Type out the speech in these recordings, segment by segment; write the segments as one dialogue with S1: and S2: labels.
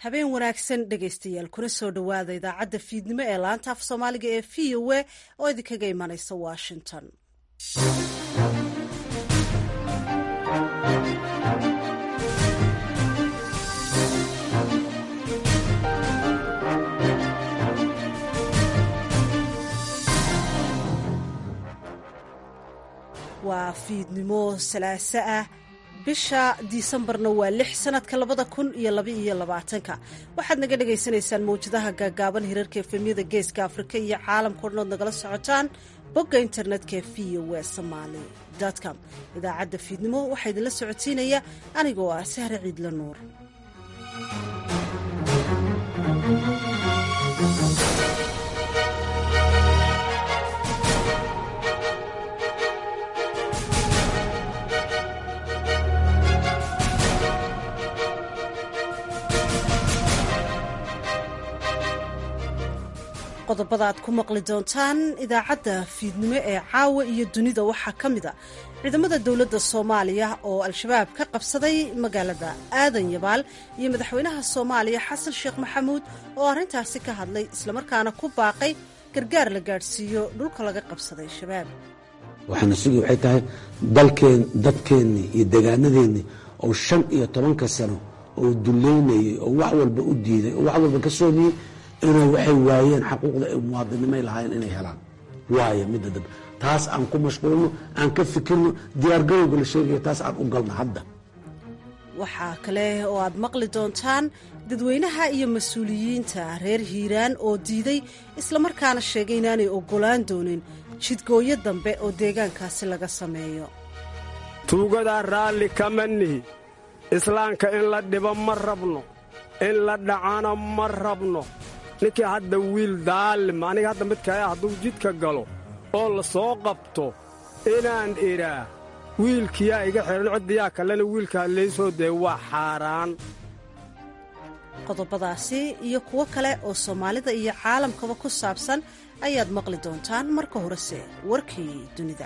S1: habeen wanaagsan dhegaystayaal kuna soo dhowaada idaacadda fiidnimo ee laanta af soomaaliga ee v o a oo idinkaga imanaysa washington waa fiidnimo salaaso ah bisha disembarna waa lix sanadka labada kun iyo labaiyo labaatanka waxaad naga dhagaysanaysaan mawjadaha gaagaaban hirarka efemyada geeska afrika iyo caalamka odhanood nagala socotaan bogga internetka v o w somaali com idaacadda fiidnimo waxaa idinla socodsiinaya anigoo ah sahre ciidla nuur qodobada aad ku maqli doontaan idaacadda fiidnimo ee caawa iyo dunida waxaa ka mid a ciidamada dowladda soomaaliya oo al-shabaab ka qabsaday magaalada aadan yabaal iyo madaxweynaha soomaaliya xasan sheekh maxamuud oo arrintaasi ka hadlay islamarkaana ku baaqay gargaar la gaadhsiiyo dhulka laga qabsaday shabaab
S2: waxaana sugi waxay tahay dalkeen dadkeennii iyo degaanadeennii oo shan iyo tobanka sano oo dullaynayay oo wax walba u diiday oo wax walba ka soomiyey inay waxay waayeen xaquuqda ay muwaadinimay lahaayeen inay helaan waaya midda dambe taas aan ku mashquulno aan ka fikirno diyaargarowga la sheegaya taas aan u galno hadda
S1: waxaa kale oo aad maqli doontaan dadweynaha iyo mas-uuliyiinta reer hiiraan oo diiday islamarkaana sheegay inaanay oggolaan doonin jidgooyo dambe oo deegaankaasi laga sameeyo
S3: tuugadaa raalli kama nihi islaamka in la dhibo ma rabno in la dhacana ma rabno ninkii hadda wiil daalim aniga hadda midkaya hadduu jidka galo oo la soo qabto inaan idhaa wiilkiyaa iga xidhan ciddiyaa kalena wiilkaa laysoo dee waa xaaraan
S1: qodobadaasi iyo kuwo kale oo soomaalida iyo caalamkaba ku saabsan ayaad maqli doontaan marka horese warkii dunida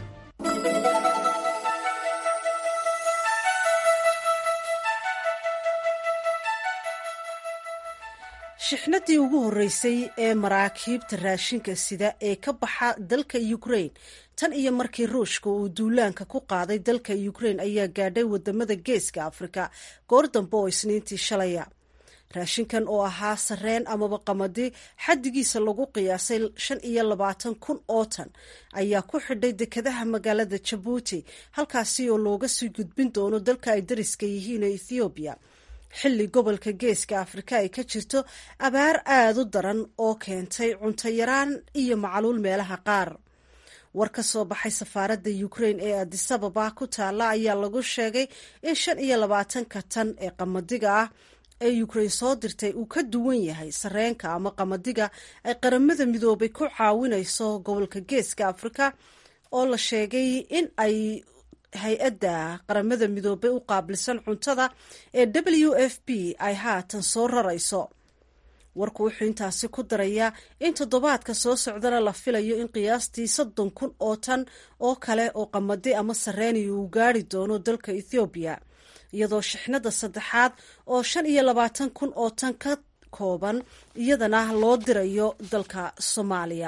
S1: shixnadii ugu horreysay ee maraakiibta raashinka sida ee ka baxa dalka ukrain tan iyo markii ruushka uu duulaanka ku qaaday dalka ukrain ayaa gaadhay wadamada geeska afrika goor dambe oo isniintii shalaya raashinkan oo ahaa sareen amaba qamadi xaddigiisa lagu qiyaasay shan iyo labaatan kun oo tan ayaa ku xidhay dekadaha magaalada jabuuti halkaasi oo looga sii gudbin doono dalka ay dariska yihiin ee ethoobiya xilli gobolka geeska afrika ay ka jirto abaar aada u daran oo keentay cunto yaraan iyo macluul meelaha qaar war ka soo baxay safaaradda ukrain ee adisababa ku taalla ayaa lagu sheegay in shan iyo labaatanka tan ee qamadiga ah ee ukrain soo dirtay uu ka duwan yahay sareenka ama qamadiga ay qaramada midoobay ku caawinayso gobolka geeska afrika oo la sheegay in ay hay-adda qaramada midoobay u qaabilsan cuntada ee w f p ay haatan soo rarayso warku wuxuu intaasi ku darayaa in toddobaadka soo socdana la filayo in qiyaastii soddon kun oo tan oo kale oo qamadi ama sareeniya uu gaari doono dalka ethoobiya iyadoo shixnada saddexaad oo shan iyo labaatan kun oo tan ka kooban iyadana loo dirayo dalka soomaaliya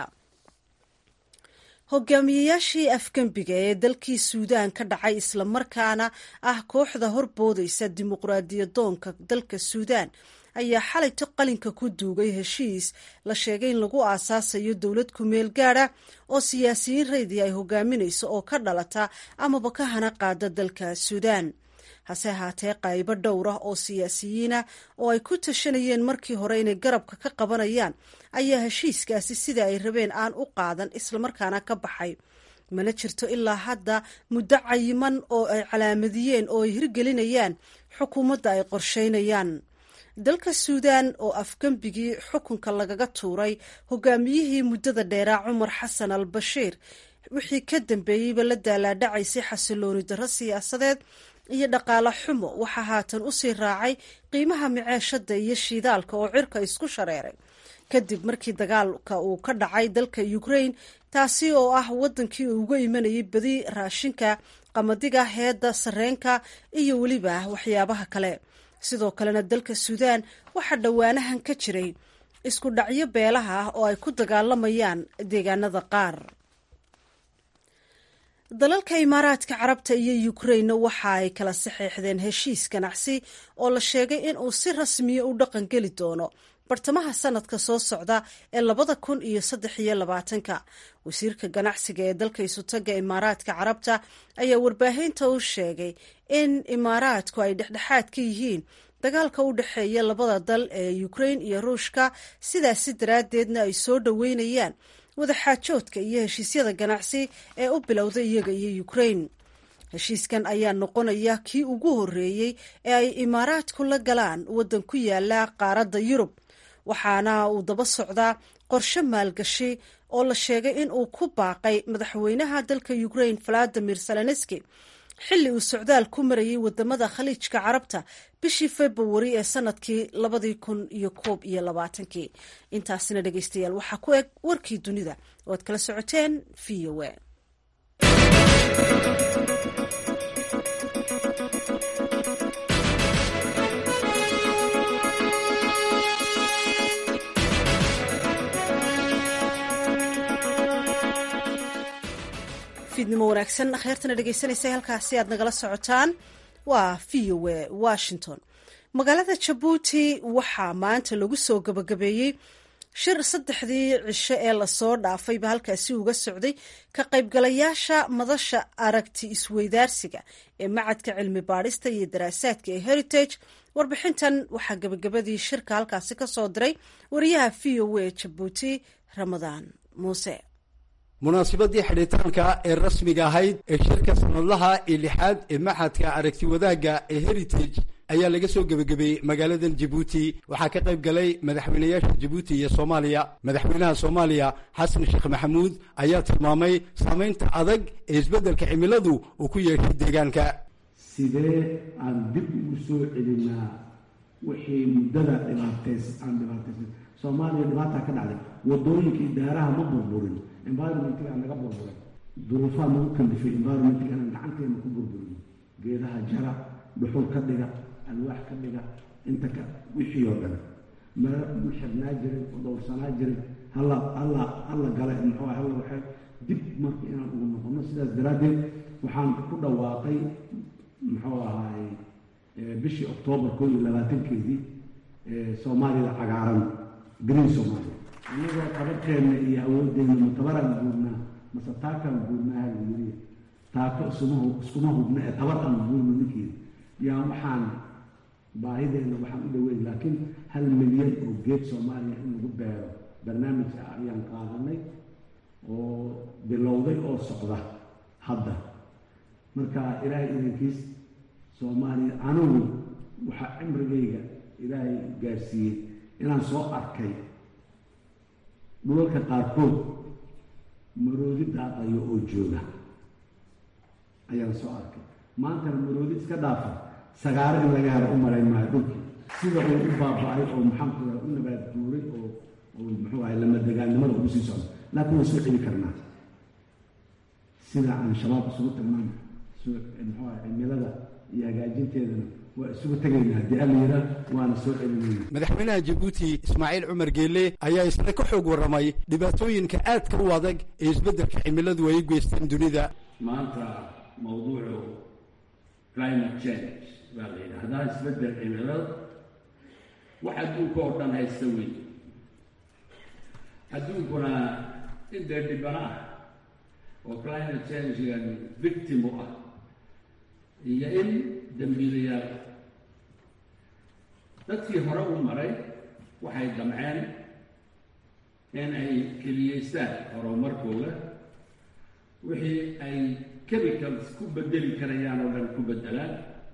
S1: hogaamiyeyaashii afgembiga ee dalkii suudaan ka dhacay islamarkaana ah kooxda horboodaysa dimuqraadiyadoonka dalka suudaan ayaa xalayto qalinka ku duugay heshiis la sheegay in lagu aasaasayo dowlad kumeel gaada oo siyaasiyiin raydi ay hogaaminayso oo ka dhalata amaba ka hana qaada dalka suudaan hase ahaatee qaybo dhowr ah oo siyaasiyiinah oo ay ku tashanayeen markii hore inay garabka ka qabanayaan ayaa heshiiskaasi sida ay rabeen aan u qaadan islamarkaana ka baxay mana jirto ilaa hadda muddo cayiman oo ay calaamadiyeen oo ay hirgelinayaan xukuumadda ay qorsheynayaan dalka suudaan oo afgembigii xukunka lagaga tuuray hogaamiyihii muddada dheeraa cumar xasan al bashiir wixii ka dambeeyeyba la daalaadhacaysay xasilooni darro siyaasadeed iyo dhaqaale xumo waxaa haatan usii raacay qiimaha miceeshada iyo shiidaalka oo cirka isku shareeray kadib markii dagaalka uu ka dhacay dalka ukrain taasi oo ah wadankii uu uga imanayay badi raashinka qamadiga heedda sareenka iyo weliba waxyaabaha kale sidoo kalena dalka suudaan waxaa dhowaanahan ka jiray isku dhacyo beelaha ah oo ay ku dagaalamayaan deegaanada qaar dalalka imaaraadka carabta iyo ukrainna waxa ay kala saxeexdeen heshiis ganacsi oo la sheegay in uu si rasmiya u dhaqan geli doono bartamaha sanadka soo socda ee labada kun iyo saddex iyo labaatanka wasiirka ganacsiga ee dalka isutaga imaaraadka carabta ayaa warbaahinta u sheegay in imaaraadku ay dhexdhexaad ka yihiin dagaalka u dhexeeya labada dal ee ukrain iyo ruushka sidaasi daraaddeedna ay soo dhoweynayaan wadaxaajoodka iyo heshiisyada ganacsi ee u bilowda iyaga iyo ukrain heshiiskan ayaa noqonaya kii ugu horreeyey ee ay imaaraadku la galaan waddan ku yaala qaaradda yurub waxaana uu daba socdaa qorshe maalgashi oo la sheegay in uu ku baaqay madaxweynaha dalka ukrain valadimir zelenski xilli uu socdaal ku marayay wadamada khaliijka carabta bishii februari ee sanadkii labadii kun iyo koob iyo labaatankii intaasina dhegeystayaal waxaa ku eg warkii dunida oo ad kala socoteen v o a fiidnimo wanaagsan akhyaartana dhegeysanaysa halkaasi aad nagala socotaan waa v o a washington magaalada jabuuti waxaa maanta lagu soo gabagabeeyey shir saddexdii cisho ee lasoo dhaafayba halkaasi uga socday ka qaybgalayaasha madasha aragti isweydaarsiga ee macadka cilmi baadhista iyo daraasaadka ee heritage warbixintan waxaa gabagabadii shirka halkaasi ka soo diray wariyaha v o a jabuuti ramadaan muuse
S4: munaasabadii xidhitaanka ee rasmiga ahayd ee shirka sanadlaha ee lixaad ee maxadka aragti wadaagga ee heritage ayaa laga soo gebagabeeyey magaaladan jabuuti waxaa ka qayb galay madaxweynayaasha jabuuti iyo soomaaliya madaxweynaha soomaaliya xasan sheekh maxamuud ayaa tilmaamay saamaynta adag ee isbeddelka cimiladu uu ku yeeshay deegaanka
S2: sidee aan dib ugu soo celinaa wixii muddada dhibaatays aan dhibaataysan soomaaliya dhibaataa ka dhacday wadooyinkii daaraha ma burburin environmentga naga burburay duruufaa nagu kalifay environmentga inaan gacanteena ku burburin geedaha jara dhuxul ka dhiga alwaax ka dhiga inta ka wixii oo dhan mara u xirnaa jirin oo dhowrsanaa jirin halla halla halla gale muxuu halla waxay dib marka inaan ugu noqono sidaas daraaddeed waxaan ku dhawaaqay muxuu ahaay bishii oktoobar koo iyo labaatankeedii soomaalida cagaaran green somalia anagoo qabarkeenna iyo awoodeenna matabaraan guurnaa mase taakaan guurnaa halayiri taako isuma iskuma hubna ee tabar aan guurno ninkeeda yaa waxaan baahideenna waxaan u dhaweyn laakiin hal milyan oo geed soomaaliya in lagu beero barnaamijka ayaan qaadanay oo bilowday oo socda hadda marka ilaahay idankiis soomaaliya anigu waxaa cimrigayga ilaahay gaarsiiyey inaan soo arkay dhulalka qaarkood maroodi daaqayo oo jooga ayaan soo arkay maantana maroodi iska dhaafa sagaaro in laga helo u marayn maayo dhulkii sida uu u baaba-ay oo maxaanku raa u nabaad duuray oo oo muxuu ahay lamadegaannimada ugu sii socda laakiin waan soo celi karnaa sida aan shabaab isugu tagnaan muxuu ahay cimilada iyo hagaajinteedana waa isugu tegaynaa haddii alla yiraa waana soo celinayna
S4: madaxweynaha jabuuti ismaaciil cumar geelle ayaa isna ka xoog warramay dhibaatooyinka aadka u adag ee isbeddelka cimiladu ay u geysteen dunida
S5: maanta mawduucu climate change baa la yidhaahdaa isbeddel cimilada wax adduunka oo dhan haysta weyn adduunkuna in dee dhibana ah oo climate changegan victim u ah iyo in dambiilayaal dadkii hore u maray waxay damceen in ay keliyeystaan horumarkooda wixii ay chemicals ku bedeli karayaan oo dhan ku beddelaan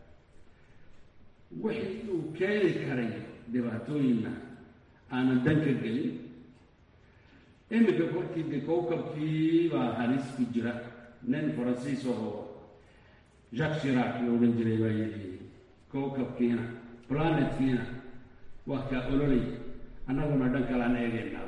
S5: wixii uu keeni karay dhibaatooyinna aanan dan ka gelin iminka korkii de kowkabkii baa halis ku jira nin faransiis oo jacques shirac la odhan jiray baa yidhi kowkabkiina planetkiina waa kaa ololay annaguna dhan kalaan eegaynaa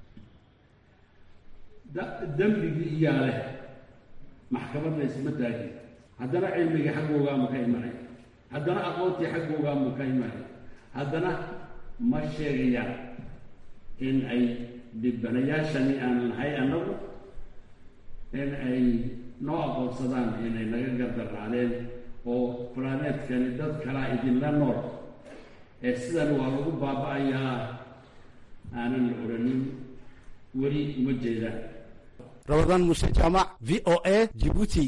S5: dembigii iyaa leh maxkamadna isma taagin haddana cilmigii xaggoogaama ka imanay haddana aqoontii xaggoogaanbuu ka imanay haddana ma sheegayaan in ay dhibanayaashani aan nahay annagu in ay noo aqoonsadaan inay naga gardarnaadeen oo planeetkani dad kalaa idinla nool ee sidan waa lagu baaba-ayaa aanan la oranin weli uma jeedaan
S4: rabadaan muuse jaamac v o a jibuuti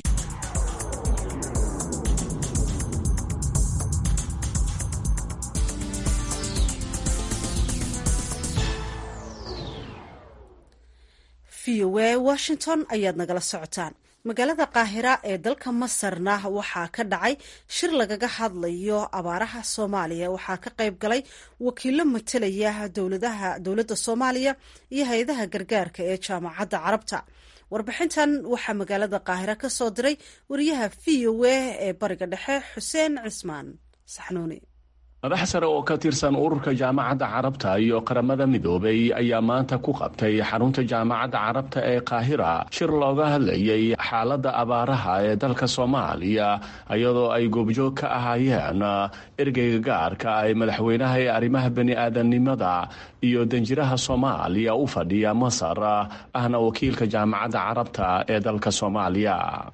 S1: v o a washington ayaad nagala socotaan magaalada qaahira ee dalka masarna waxaa ka dhacay shir lagaga hadlayo abaaraha soomaaliya waxaa ka qayb galay wakiilo matalaya dowladaha dowladda soomaaliya iyo hay-adaha gargaarka ee jaamacadda carabta warbixintan waxaa magaalada qaahira ka soo diray wariyaha v o a ee bariga dhexe xuseen cismaan saxnuuni
S6: madax sare oo ka tirsan ururka jaamacadda carabta iyo qaramada midoobay ayaa maanta ku qabtay xarunta jaamacadda carabta ee qaahira shir looga hadlayay xaaladda abaaraha ee dalka soomaaliya iyadoo ay goobjoog ka ahaayeen ergeyga gaarka ee madaxweynaha ee arrimaha bani-aadamnimada iyo danjiraha soomaaliya u fadhiya masar ahna wakiilka jaamacadda carabta ee dalka soomaaliya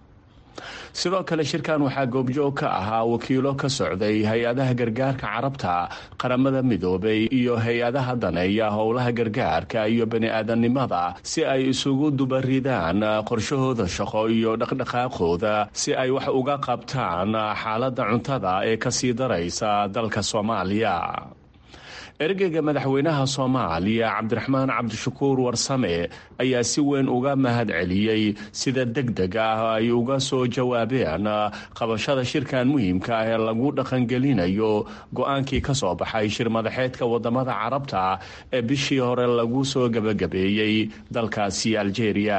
S6: sidoo kale shirkan waxaa goobjoog ka ahaa wakiilo ka socday hay-adaha gargaarka carabta qaramada midoobay iyo hay-adaha daneeya howlaha gargaarka iyo bani-aadamnimada si ay isugu dubaridaan qorshahooda shaqo iyo dhaqdhaqaaqooda si ay wax uga qabtaan xaaladda cuntada ee kasii daraysa dalka soomaaliya ergeyga madaxweynaha soomaaliya cabdiraxmaan cabdishakuur warsame ayaa si weyn uga mahad celiyey sida deg deg ah ay uga soo jawaabeen qabashada shirkan muhiimka ah ee lagu dhaqangelinayo go-aankii ka soo baxay shir madaxeedka wadamada carabta ee bishii hore lagu soo gebagabeeyey dalkaasi aljeeriya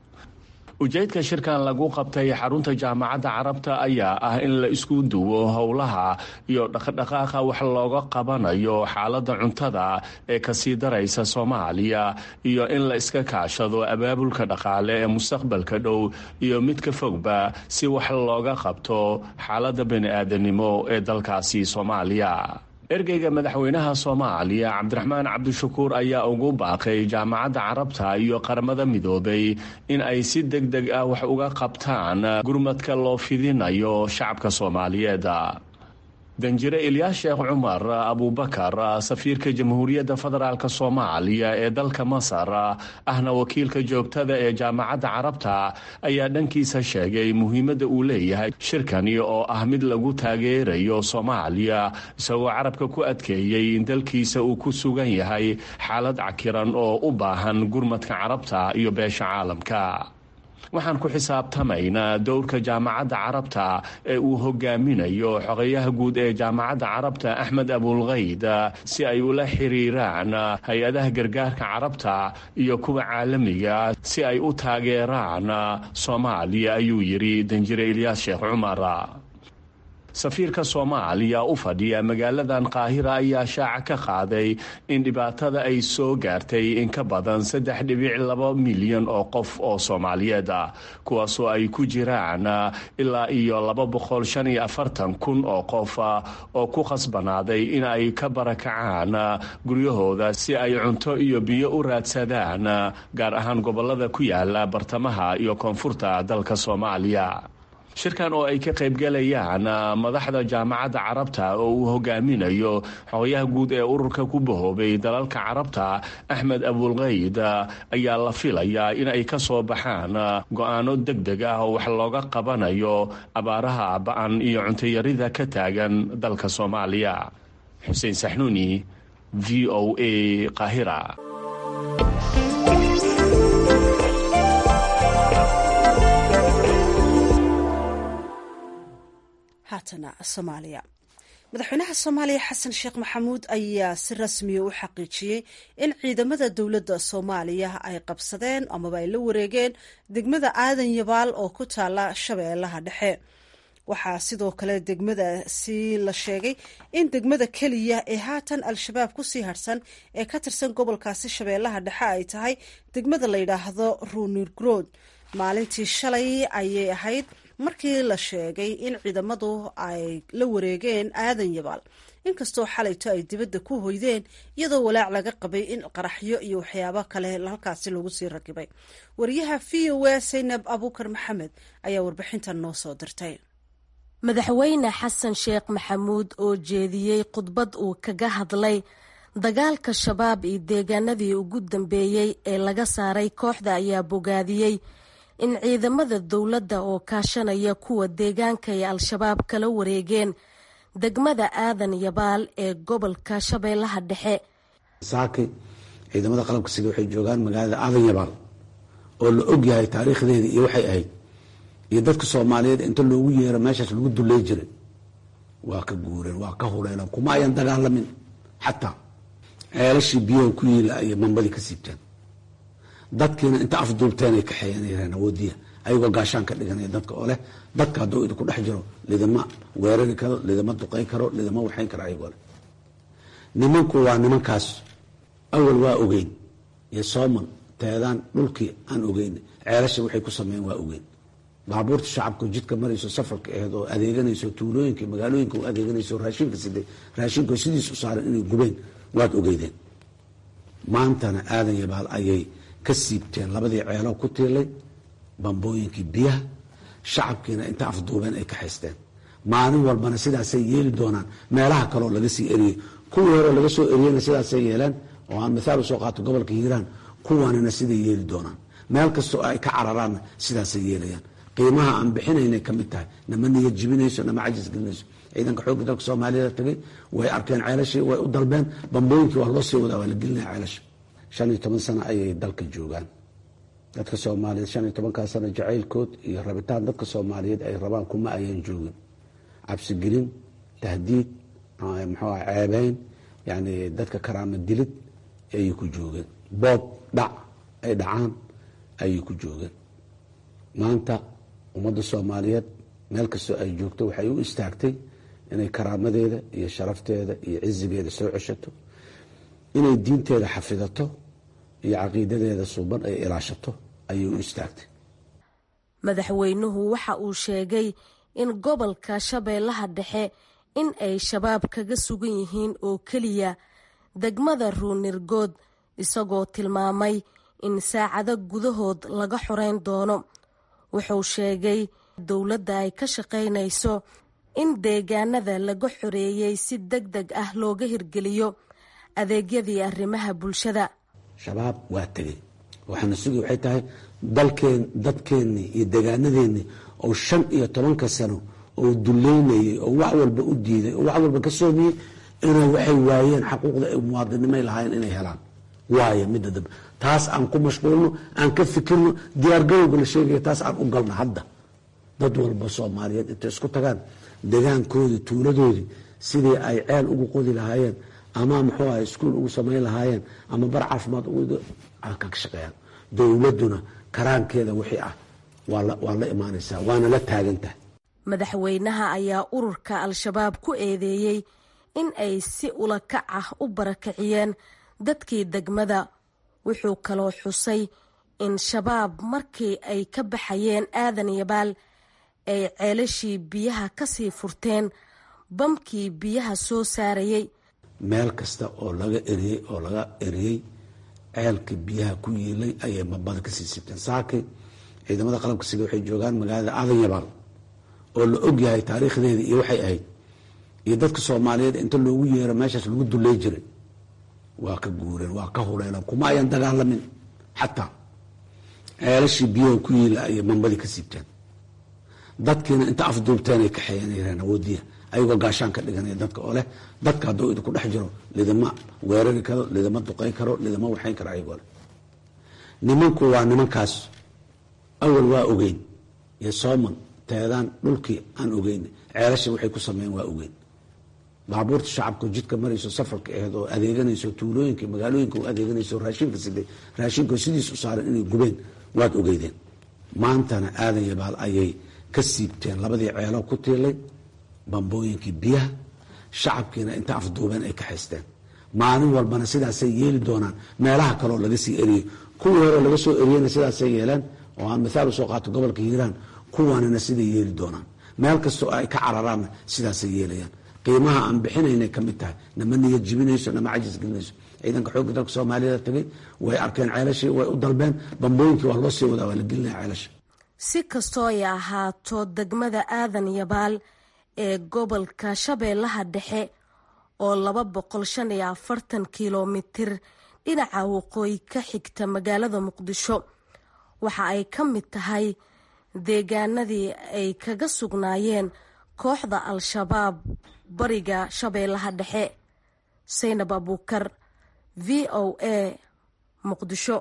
S6: ujeedka shirkan lagu qabtay xarunta jaamacadda carabta ayaa ah in la isku duwo howlaha iyo dhaqdhaqaaqa wax looga qabanayo xaaladda cuntada ee kasii daraysa soomaaliya iyo in la iska kaashado abaabulka dhaqaale ee mustaqbalka dhow iyo mid ka fogba si wax looga qabto xaaladda bani-aadanimo ee dalkaasi soomaaliya ergeyga madaxweynaha soomaaliya cabdiraxmaan cabdishakuur ayaa ugu baaqay jaamacadda carabta iyo qaramada midoobay in ay si deg deg ah wax uga qabtaan gurmadka loo fidinayo shacabka soomaaliyeed danjire ilyaas sheekh cumar abubakar safiirka jamhuuriyadda federaalk soomaaliya ee dalka masar ahna wakiilka joogtada ee jaamacadda carabta ayaa dhankiisa sheegay muhiimadda uu leeyahay shirkani oo ah mid lagu taageerayo soomaaliya isagoo carabka ku adkeeyey in dalkiisa uu ku sugan yahay xaalad cakiran oo u baahan gurmadka carabta iyo beesha caalamka waxaan ku xisaabtamaynaa dowrka jaamacadda carabta ee uu hogaaminayo xogeyaha guud ee jaamacadda carabta axmed abulkayd si ay ula xiriiraan hay-adaha gargaarka carabta iyo kuwa caalamiga si ay u taageeraan soomaaliya ayuu yidhi danjire ilyaas sheekh cumar safiirka soomaaliya u fadhiya magaaladan qaahira ayaa shaaca ka qaaday in dhibaatada ay soo gaartay in ka badan saddex dhibic laba milyan oo qof oo soomaaliyeed ah kuwaasoo ay ku jiraan ilaa iyo laba boqol shan iyo afartan kun oo qof oo ku khasbanaaday in ay ka barakacaan guryahooda si ay cunto iyo biyo u raadsadaan gaar ahaan gobolada ku yaala bartamaha iyo koonfurta dalka soomaaliya shirkan oo ay ka qaybgalayaan madaxda jaamacadda carabta oo uu hogaaminayo xogayaha guud ee ururka ku bahoobay dalalka carabta axmed abulkayd ayaa la filayaa in ay ka soo baxaan go-aano deg deg ah oo wax looga qabanayo abaaraha ba-an iyo cuntayarida ka taagan dalka soomaaliya xuseen saxnuuni v o a qaahira
S1: haatana soomaaliya madaxweynaha soomaaliya xasan sheekh maxamuud ayaa si rasmiya u xaqiijiyey in ciidamada dowladda soomaaliya ay qabsadeen amaba ay la wareegeen degmada aadan yabaal oo ku taala shabeellaha dhexe waxaa sidoo kale degmadaasi la sheegay in degmada keliya ee haatan al-shabaab kusii harsan ee ka tirsan gobolkaasi shabeellaha dhexe ay tahay degmada la yidhaahdo ruunirgrood maalintii shalay ayay ahayd markii la sheegay in ciidamadu ay la wareegeen aadan yabaal inkastoo xalayto ay dibadda ku hoydeen iyadoo walaac laga qabay in qaraxyo iyo waxyaabo kale halkaasi lagu sii rakibay wariyaha v o a saynab abuukar maxamed ayaa warbixintan noo soo dirtay
S7: madaxweyne xasan sheekh maxamuud oo jeediyey khudbad uu kaga hadlay dagaalka shabaab iyo deegaanadii ugu dambeeyey ee laga saaray kooxda ayaa bogaadiyey in ciidamada dowladda oo kaashanaya kuwa deegaanka ay al-shabaab kala wareegeen degmada aadan yabaal ee gobolka shabeellaha dhexe
S2: saaki ciidamada qalabka sida waxay joogaan magaalada aadan yabaal oo la og yahay taariikhdeedii iyo waxay ahayd iyo dadka soomaaliyeed inta loogu yeero meeshaas lagu dulley jiray waa ka guureen waa ka huleeleen kuma ayan dagaalamin xataa ceelashii biyaha ku yiila ayay mambadii ka siibteen dadkiina inta afduubteen ay kaxeeyanayeen awoodiya ayagoo gaashaan ka dhiganaya dadka oo leh dadka hadduu idinku dhex jiro lidama weerari karo lidama duqay karo lidama waxayn karo ayagoo leh nimanku waa nimankaas awal waa ogeyn iyo sooman teedaan dhulkii aan ogeyn ceelasha waxay ku sameeyeen waa ogeyn baabuurta shacabka jidka marayso safarka aheed oo adeeganayso tuulooyinka magaalooyinka u adeeganayso raashinka siday raashinka sidiis u saaran inay gubeen waad ogeydeen maantana aadan yabaal ayay ka siibteen labadii ceeloo ku tiilay bambooyinkii biyaha shacabkiina inta afduubeen ay ka haysteen maalin walbana sidaasay yeeli doonaan meelaha kaleo laga sii eriyey kuwii hore laga soo eriyeyna sidaasay yeeleen oo aan mithaal usoo qaato gobolka hiiraan kuwanina siday yeeli doonaan meel kastoo ay ka cararaanna sidaasay yeelayaan qiimaha aan bixinaynay ka mid tahay nama niyad jibinayso nama cajis gelinayso ciidanka xoogga dalka soomaaliyada tagay way arkeen ceelashii way u dalbeen bambooyinkii waa loo sii wadaa waa la gelinaya ceelasha shan iyo toban sano ayay dalka joogaan dadka soomaaliyeed shan iyo tobankaa sano jacaylkood iyo rabitaan dadka soomaaliyeed ay rabaan kuma ayaan joogin cabsigelin tahdiid muxuu ah ceebeyn yani dadka karaama dilid ayay ku joogeen boob dhac ay dhacaan ayay ku joogeen maanta ummadda soomaaliyeed meel kastoo ay joogto waxay u istaagtay inay karaamadeeda iyo sharafteeda iyo cizigeeda soo ceshato inay diinteeda xafidato iyo caqiidadeeda suuban ay ilaashato ayay u istaagtay
S7: madaxweynuhu waxa uu sheegay in gobolka shabeellaha dhexe in ay shabaab kaga sugan yihiin oo keliya degmada ruunirgood isagoo tilmaamay in saacado gudahood laga xoreyn doono wuxuu sheegay dowladda ay ka shaqaynayso in deegaanada laga xoreeyey si deg deg ah looga hirgeliyo adeegyadii arrimaha bulshada
S2: shabaab waa tegey waxaana sugi waxay tahay dalkeen dadkeennii iyo degaanadeennii oo shan iyo tobanka sano oo duleynayay oo wax walba u diiday oo wax walba ka soomiyey inay waxay waayeen xaquuqda ay muwaadinimay lahaayeen inay helaan waayo midda dambe taas aan ku mashquulno aan ka fikirno diyaargarowga la sheegaya taas aan u galno hadda dad walba soomaaliyeed intay isku tagaan degaankoodii tuuladoodii sidii ay ceel ugu qodi lahaayeen ama muxuu aha iskuol ugu samayn lahaayeen ama bar caafimaad ugu ka shaqeeyaan dowladduna karaankeeda wixii ah waa la imaanaysaa waana la taagantahay
S7: madaxweynaha ayaa ururka al-shabaab ku eedeeyey in ay si ula kac ah u barakiciyeen dadkii degmada wuxuu kaloo xusay in shabaab markii ay ka baxayeen aadan yabaal ay ceelashii biyaha kasii furteen bamkii biyaha soo saarayay
S2: meel kasta oo laga eriyey oo laga eriyey ceelka biyaha ku yiilay ayay mambada kasii siibteen saaki ciidamada qalabka sida waxay joogaan magaalada aadan yabaal oo la og yahay taariikhdeedii iyo waxay ahayd iyo dadka soomaaliyeed inta loogu yeero meeshaas lagu dulley jiray waa ka guureen waa ka huleeleen kuma ayan dagaalamin xataa ceelashii biyaha ku yiila ayay mambadii ka siibteen dadkiina inta afduubteen ay kaxeeyanayeen awoodiya ayagoo gaashaan ka dhiganaya dadka oo leh dadka hadduu idinku dhex jiro lidama weerari karo lidama duqay karo lidama waxayn karo ayagoo leh nimanku waa nimankaas awal waa ogeyn iyo sooman teedaan dhulkii aan ogeyn ceelasha waxay ku sameeyeen waa ogeyn baabuurta shacabka jidka marayso safarka aheed oo adeeganayso tuulooyinka magaalooyinka u adeeganayso raashinka siday raashinka sidiis u saaran inay gubeen waad ogeydeen maantana aadan yabaal ayay ka siibteen labadii ceeloo ku tiilay bambooyinkii biyaha shacabkiina inta afduubeen ay ka haysteen maalin walbana sidaasay yeeli doonaan meelaha kaleo laga sii eriyey kuwii hore laga soo eriyeyna sidaasay yeeleen oo aan mithaal usoo qaato gobolka hiiraan kuwanina siday yeeli doonaan meel kastoo ay ka cararaanna sidaasay yeelayaan qiimaha aan bixinaynay ka mid tahay nama niyad jibinayso nama cajis gelinayso ciidanka xoogga dalka soomaaliyada tagay way arkeen ceelashii way u dalbeen bambooyinkii waa loo sii wadaa waa la gelinaya ceelasha
S7: si kastoo ay ahaato degmada aadan yabaal ee gobolka shabeellaha dhexe oo laba boqol shan iyo afartan kilomitir dhinaca waqooyi ka xigta magaalada muqdisho waxa ay ka mid tahay deegaanadii ay kaga sugnaayeen kooxda al-shabaab bariga shabeellaha dhexe saynab abuukar v o a muqdisho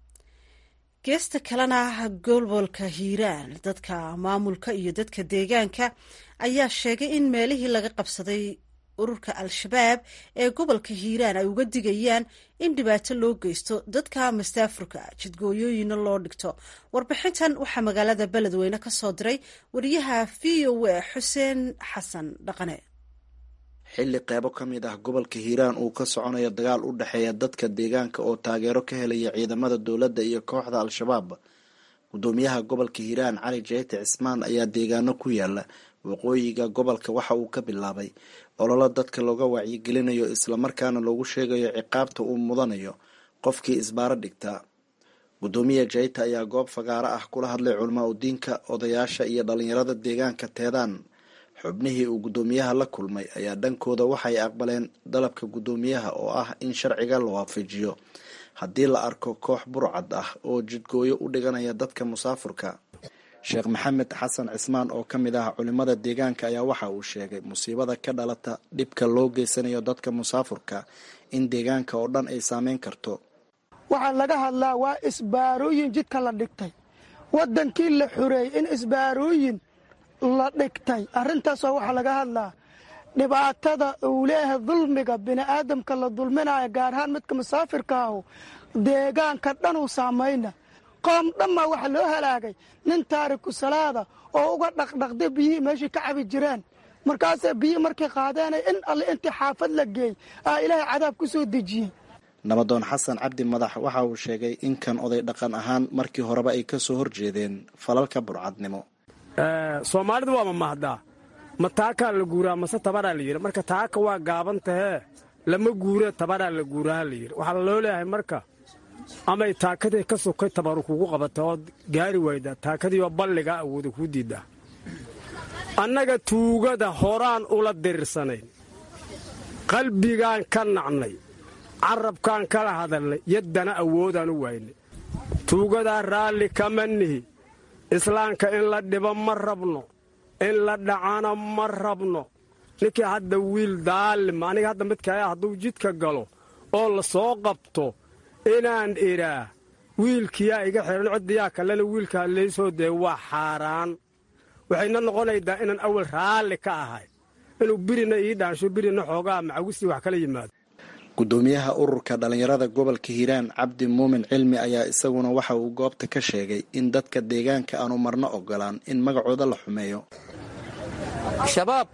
S1: geesta kalena gobolka hiiraan dadka maamulka iyo dadka deegaanka ayaa sheegay in meelihii laga qabsaday ururka al-shabaab ee gobolka hiiraan ay uga digayaan in dhibaato loo geysto dadka mastaafurka jidgooyooyina loo dhigto warbixintan waxaa magaalada beledweyne ka soo diray wariyaha v o a xuseen xasan dhaqane
S8: xilli qeybo ka mid ah gobolka hiiraan uu ka soconayo dagaal u dhexeeya dadka deegaanka oo taageero ka helaya ciidamada dowladda iyo kooxda al-shabaab gudoomiyaha gobolka hiiraan cali jeyte cismaan ayaa deegaano ku yaala waqooyiga gobolka waxa uu ka bilaabay ololo dadka looga wacyigelinayo islamarkaana loogu sheegayo ciqaabta uu mudanayo qofkii isbaaro dhigtaa gudoomiya jeyte ayaa goob fagaaro ah kula hadlay culamaa udiinka odayaasha iyo dhalinyarada deegaanka teedaan xubnihii uu guddoomiyaha la kulmay ayaa dhankooda waxay aqbaleen dalabka guddoomiyaha oo ah in sharciga la waafajiyo haddii la arko koox burcad ah oo jidgooyo u dhiganaya dadka musaafurka sheekh maxamed xasan cismaan oo ka mid ah culimada deegaanka ayaa waxa uu sheegay musiibada ka dhalata dhibka loo geysanayo dadka musaafurka in deegaanka oo dhan ay saameyn karto
S9: waxaa laga hadlaa waa isbaarooyin jidka la dhigtay waddankii la xureeyey in isbaarooyin la dhigtay arrintaasoo waxaa laga hadlaa dhibaatada uu leeyahay dulmiga bini'aadamka la dulminayo gaar ahaan midka musaafirka ahu deegaanka dhanuu saamayna qoom dhammaa waxaa loo halaagay nin taariku salaada oo uga dhaqdhaqday biyihii meeshii ka cabi jireen markaasee biyihii markay qaadeenay in alle intii xaafad la geey aa ilaahay cadaab ku soo dejiyey
S8: nabadoon xasan cabdi madax waxa uu sheegay in kan oday dhaqan ahaan markii horeba ay ka soo horjeedeen falalka burcadnimo
S3: soomaalidu waa mamahdaa ma taakaa la guuraa mase tabaraa la yidhi marka taaka waa gaaban tahee lama guuree tabaraa la guuraha la yidhi waxaa loo leeyahay marka amay taakadii ka sokay tabaru kugu qabata ood gaari wayda taakadiioo balligaa awooda kuu diiddaa annaga tuugada horaan ula diriirsanayn qalbigaan ka nacnay carabkaan kala hadalnay yaddana awoodaan u waynay tuugadaa raalli kama nihi islaamka in la dhibo ma rabno in la dhacana ma rabno ninkii hadda wiil daalima aniga hadda midkaya hadduu jidka galo oo la soo qabto inaan idhaa wiilkiyaa iga xihan ciddiyaa kalena wiilkaa laysoo dee waa xaaraan waxayna noqonaydaa inaan awal raalli ka ahay inuu birina ii dhaansho birina xoogaa macawistii wax kala yimaado
S8: guddoomiyaha ururka dhallinyarada gobolka hiiraan cabdi muumin cilmi ayaa isaguna waxa uu goobta ka sheegay in dadka deegaanka aanu marno ogolaan in magacooda la xumeeyo
S10: shabaab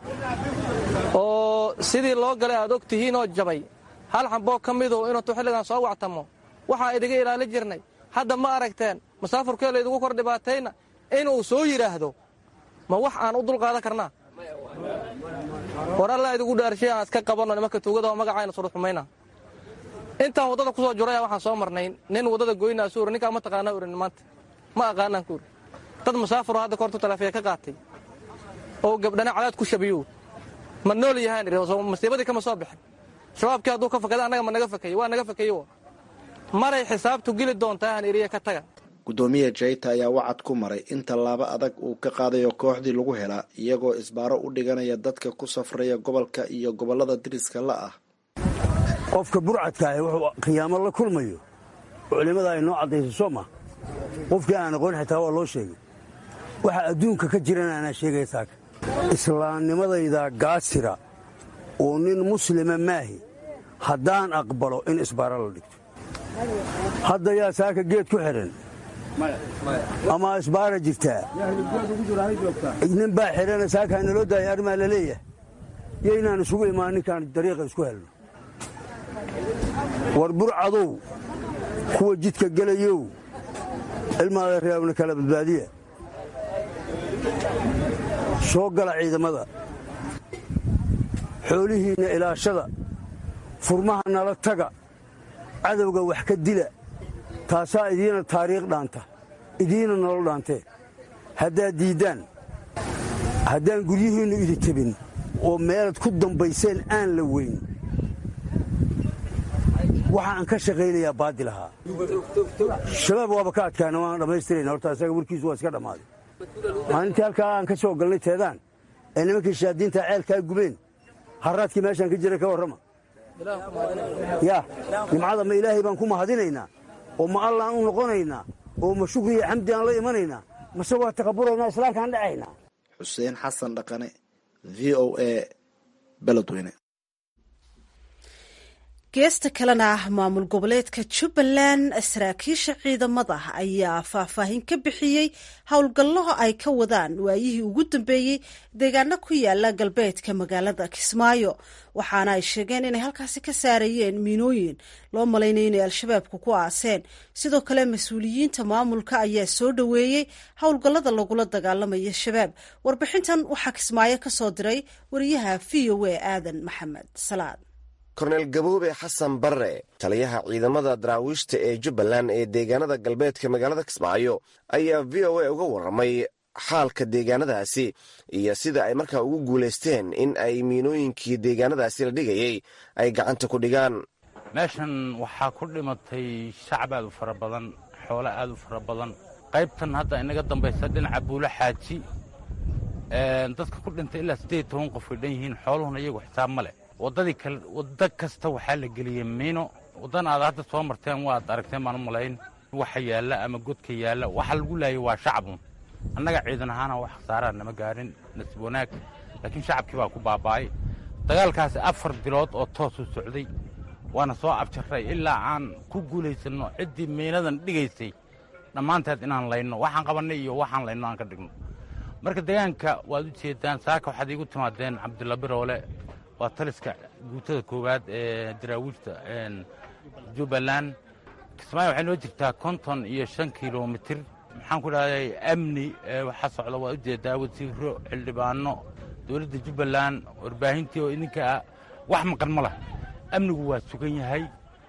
S10: oo sidii loo galay aad og tihiinoo jabay hal xamboo ka midu inuutu xilligan soo wactamo waxaa idiga ilaali jirnay hadda ma aragteen masaafurkee laydigu kor dhibaatayna inuu soo yidhaahdo ma wax aan u dulqaadan karnaa war alla idigu dhaarshay aan iska qabanno nimanka tuugada oo magacayna suru xumayna intaan waddada ku soo juraya waxaan soo marnay nin waddada goynaa suuri ninkaa ma taqaana urin maanta ma aqaanaan kuuri dad musaafuroo hadda kortu talaafiya ka qaatay oo gabdhana cadaad ku shabiyo ma nool yahaan masiibadii kama soo bixin shabaabkii hadduu ka fakada annaga ma naga fakeye waa naga fakeyo maray xisaabtu geli doontaa han iriya ka taga
S8: guddoomiya jayta ayaa wacad ku maray in tallaabo adag uu ka qaadayo kooxdii lagu helaa iyagoo isbaaro u dhiganaya dadka ku safraya gobolka iyo gobollada diriska la ah
S11: qofka burcadkaahi wuxuu khiyaamo la kulmayo culimmada ay noo caddayso soo ma qofkii aan aqoon xitaa waa loo sheegay waxa adduunka ka jirana anaa sheegaya saaka islaamnimadayda gaasira oo nin muslima maahi haddaan aqbalo in isbaaro la dhigto hadda yaa saaka geed ku xidhan ama isbaara jirtaa nin baa xidhana saaka hanaloo daaya arrimaa la leeyahay yo inaan isugu imaan ninkaan dariiqa isku helno war burcadow kuwa jidka gelayow ilmaada reebna kala badbaadiya soo gala ciidamada xoolihiinna ilaashada furmaha nala taga cadowga wax ka dila taasaa idiina taariikh dhaanta idiina nolol dhaantee haddaad diiddaan haddaan guryihiinnu idi tebin oo meelaad ku dambayseen aan la weyn waxa aan ka shaqaynayaa baadil ahaa shabaab waaba ka adkaana waan dhammaystirayna horta isaga warkiisu waa iska dhammaaday maalintii halkaa aan ka soo galnay teedaan ee nimankii shaadiinta ceelkaa gubeen harraadkii meeshaan ka jira ka warrama yaa nimcada ma ilaahay baan ku mahadinaynaa oo ma allaan u noqonaynaa oo ma shukri iyo xamdi aan la imanaynaa mase waa taqaburaynaa islaamkaan dhacaynaa
S8: xuseen xasan dhaqane v o a beledweyne
S1: geesta kalena maamul goboleedka jubbaland saraakiisha ciidamada ayaa faahfaahin ka bixiyey howlgallo ay ka wadaan waayihii ugu dambeeyey deegaano ku yaala galbeedka magaalada kismaayo waxaana ay sheegeen inay halkaasi ka saarayeen miinooyin loo malaynaya inay al-shabaabku ku aaseen sidoo kale mas-uuliyiinta maamulka ayaa soo dhoweeyey howlgallada lagula dagaalamayo shabaab warbixintan waxaa kismaayo ka soo diray wariyaha v o a aadan maxamed salaad
S12: korneel gaboobe xasan barre taliyaha ciidamada daraawiishta ee jubbaland ee deegaanada galbeedka magaalada kismaayo ayaa v o a uga warramay xaalka deegaanadaasi iyo sida ay markaa ugu guulaysteen in ay miinooyinkii deegaanadaasi la dhigayay ay gacanta ku dhigaan
S13: meeshan waxaa ku dhimatay shacab aad u fara badan xoolo aad u fara badan qaybtan hadda inaga dambaysa dhinaca buulo xaaji dadka ku dhintay ilaa siddeed toban qof ay dhan yihiin xooluhuna iyagu xisaab ma leh waddadii kale waddo kasta waxaa la geliyey miino waddan aad hadda soo marteen waad aragteen baan u malayn waxa yaalla ama godka yaalla waxa lagu laayay waa shacabun annaga ciidan ahaana wax khasaaraa nama gaarin nasiib wanaag laakiin shacabkii baa ku baaba'ay dagaalkaasi afar bilood oo toosuu socday waana soo abjarray ilaa aan ku guulaysanno ciddii miinadan dhigaysay dhammaanteed inaan layno waxaan qabannay iyo waxaan layno aan ka dhigno marka deegaanka waad u jeedaan saaka waxaad iigu timaadeen cabdilla biroole waa taliska guutada koowaad ee daraawiishta jubbaland kismaayo waxay noo jirtaa konton iyo shan kilomitir maxaan ku dhahday amni waxaa socda waa ujeedaa wasiiro xildhibaano dowladda jubbaland warbaahintii oo idinka wax maqan ma lah amnigu waa sugan yahay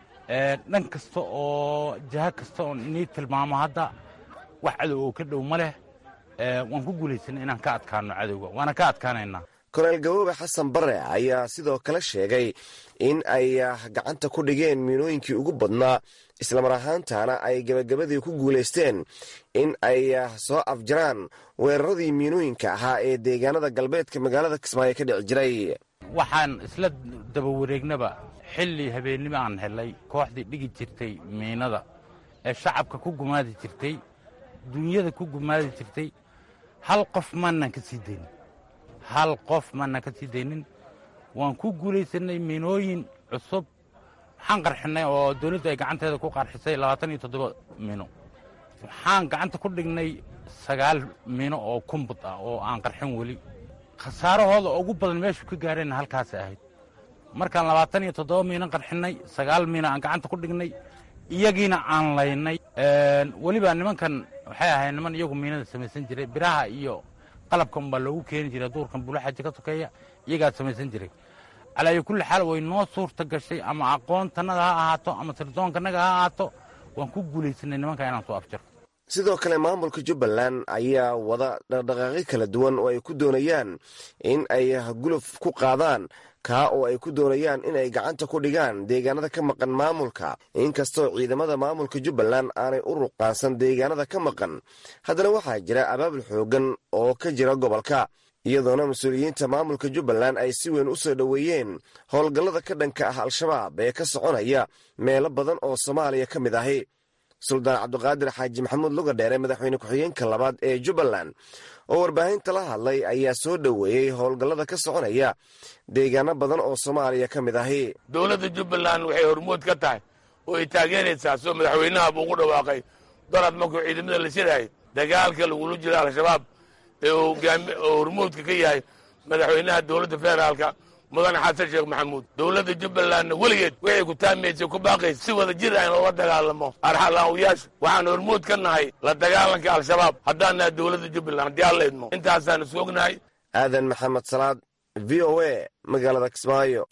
S13: dhan kasta oo jaha kasta oo inii tilmaamo hadda wax cadow oo ka dhow ma leh waan ku guulaysanay inaan ka adkaano cadowga waana ka adkaanaynaa
S12: korneel gaboobe xasan barre ayaa sidoo kale sheegay in ay gacanta ku dhigeen miinooyinkii ugu badnaa islamar ahaantana ay gebagabadii ku guulaysteen in ay soo afjaraan weeraradii miinooyinka ahaa ee deegaanada galbeedka magaalada kismaayo ka dhici jiray
S13: waxaan isla daba wareegnaba xilli habeennimo aan helay kooxdii dhigi jirtay miinada ee shacabka ku gumaadi jirtay duunyada ku gumaadi jirtay hal qof maanan ka sii daynin hal qof maanan ka sii daynin waan ku guulaysannay miinooyin cusub waxaan qarxinnay oo dawladdu ay gacanteeda ku qarxisay labaatan iyo toddoba miino waxaan gacanta ku dhignay sagaal miino oo kumbud ah oo aan qarxin weli khasaarahooda ugu badan meeshu ka gaareenna halkaasay ahayd markaan labaatan iyo toddoba miino qarxinnay sagaal miino aan gacanta ku dhignay iyagiina aan laynay weliba nimankan waxay ahayd niman iyagu miinada samaysan jiray biraha iyo qalabkan baa loogu keeni jiray duurkan bulaxaji ka sokeeya iyagaa samaysan jiray calaayo kulli xaal way noo suurta gashay ama aqoontannada ha ahaato ama sirdoonkannaga ha ahaato waan ku guulaysanay nimanka inaan soo afjaro
S12: sidoo kale maamulka jubbaland ayaa wada dhaqdhaqaaqyo kala duwan oo ay ku doonayaan in ay guluf ku qaadaan kaa oo ay ku doonayaan in ay gacanta ku dhigaan deegaanada ka maqan maamulka inkastoo ciidamada maamulka jubbaland aanay u ruqaansan deegaanada ka maqan haddana waxaa jira abaabul xooggan oo ka jira gobolka iyadoona mas-uuliyiinta maamulka jubbaland ay si weyn u soo dhoweeyeen howlgallada ka dhanka ah al-shabaab ee ka soconaya meelo badan oo soomaaliya ka mid ahi suldaan cabdiqaadir xaaji maxamuud lugadheere madaxweyne ku-xigeenka labaad ee jubbaland oo warbaahinta la hadlay ayaa soo dhoweeyey howlgallada ka soconaya deegaano badan oo soomaaliya ka mid ahi
S14: dowladda jubbaland waxay hormood ka tahay oo ay taageeraysaa soo madaxweynaha buu ugu dhawaaqay darad markuu ciidamada la shirahay dagaalka lagula jiro al-shabaab ee oo hormoodka ka yahay madaxweynaha dowladda federaalka mudane xasan sheekh maxamuud dowladda jubbalandna weligeed waxay ku taamaysay ku baaqaysa si wada jir ah in loola dagaalamo arxalaawiyaasha waxaan hormood ka nahay la dagaalanka al-shabaab haddaan nahay dowladda jubbaland haddii aan la idmo intaasaan isku ognahay
S12: aadan maxamed salaad v o a magaalada kismaayo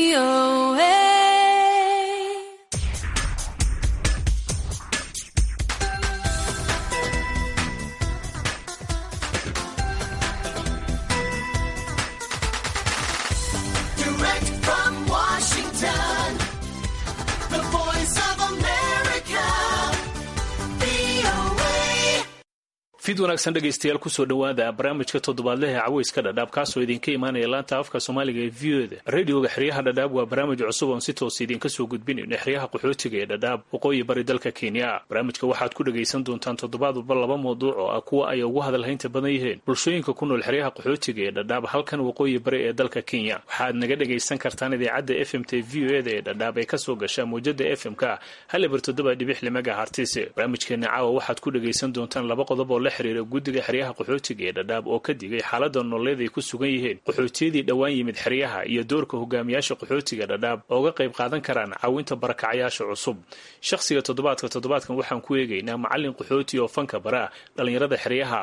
S15: fid wanaagsan dhegaystayaal kusoo dhowaada barnaamijka toddobaadlehe caweyska dhadhaab kaasoo idinka imaanaya laanta afka soomaaliga ee v o da radioga xeryaha dhadhaab waa barnaamij cusub oon si toos idinka soo gudbinayno xeryaha qaxootiga ee dhadhaab waqooyi bari dalka kenya barnaamijka waxaad ku dhagaysan doontaan toddobaad walba laba mawduuc oo ah kuwa ay ugu hadalhaynta badan yihiin bulshooyinka ku nool xeryaha qaxootiga ee dhadhaab halkan waqooyi bari ee dalka kenya waxaad naga dhagaysan kartaan idaacadda f m t v o da ee dhadhaab ee kasoo gasha mawjada f m-ka halibar toddoba dhibix limaga hartise barnaamijkeena caawa waxaad ku dhagaysan doontaan laba qodob oo la xiriira guddiga xeryaha qaxootiga ee dhadhaab oo ka digay xaalada nololeed ay ku sugan yihiin qaxootiyadii dhowaan yimid xeryaha iyo doorka hogaamiyaasha qaxootiga dhadhaab ooga qayb qaadan karaan caawinta barakacayaasha cusub shakhsiga toddobaadka toddobaadkan waxaan ku eegaynaa macallin qaxooti oo fanka bara dhallinyarada xeryaha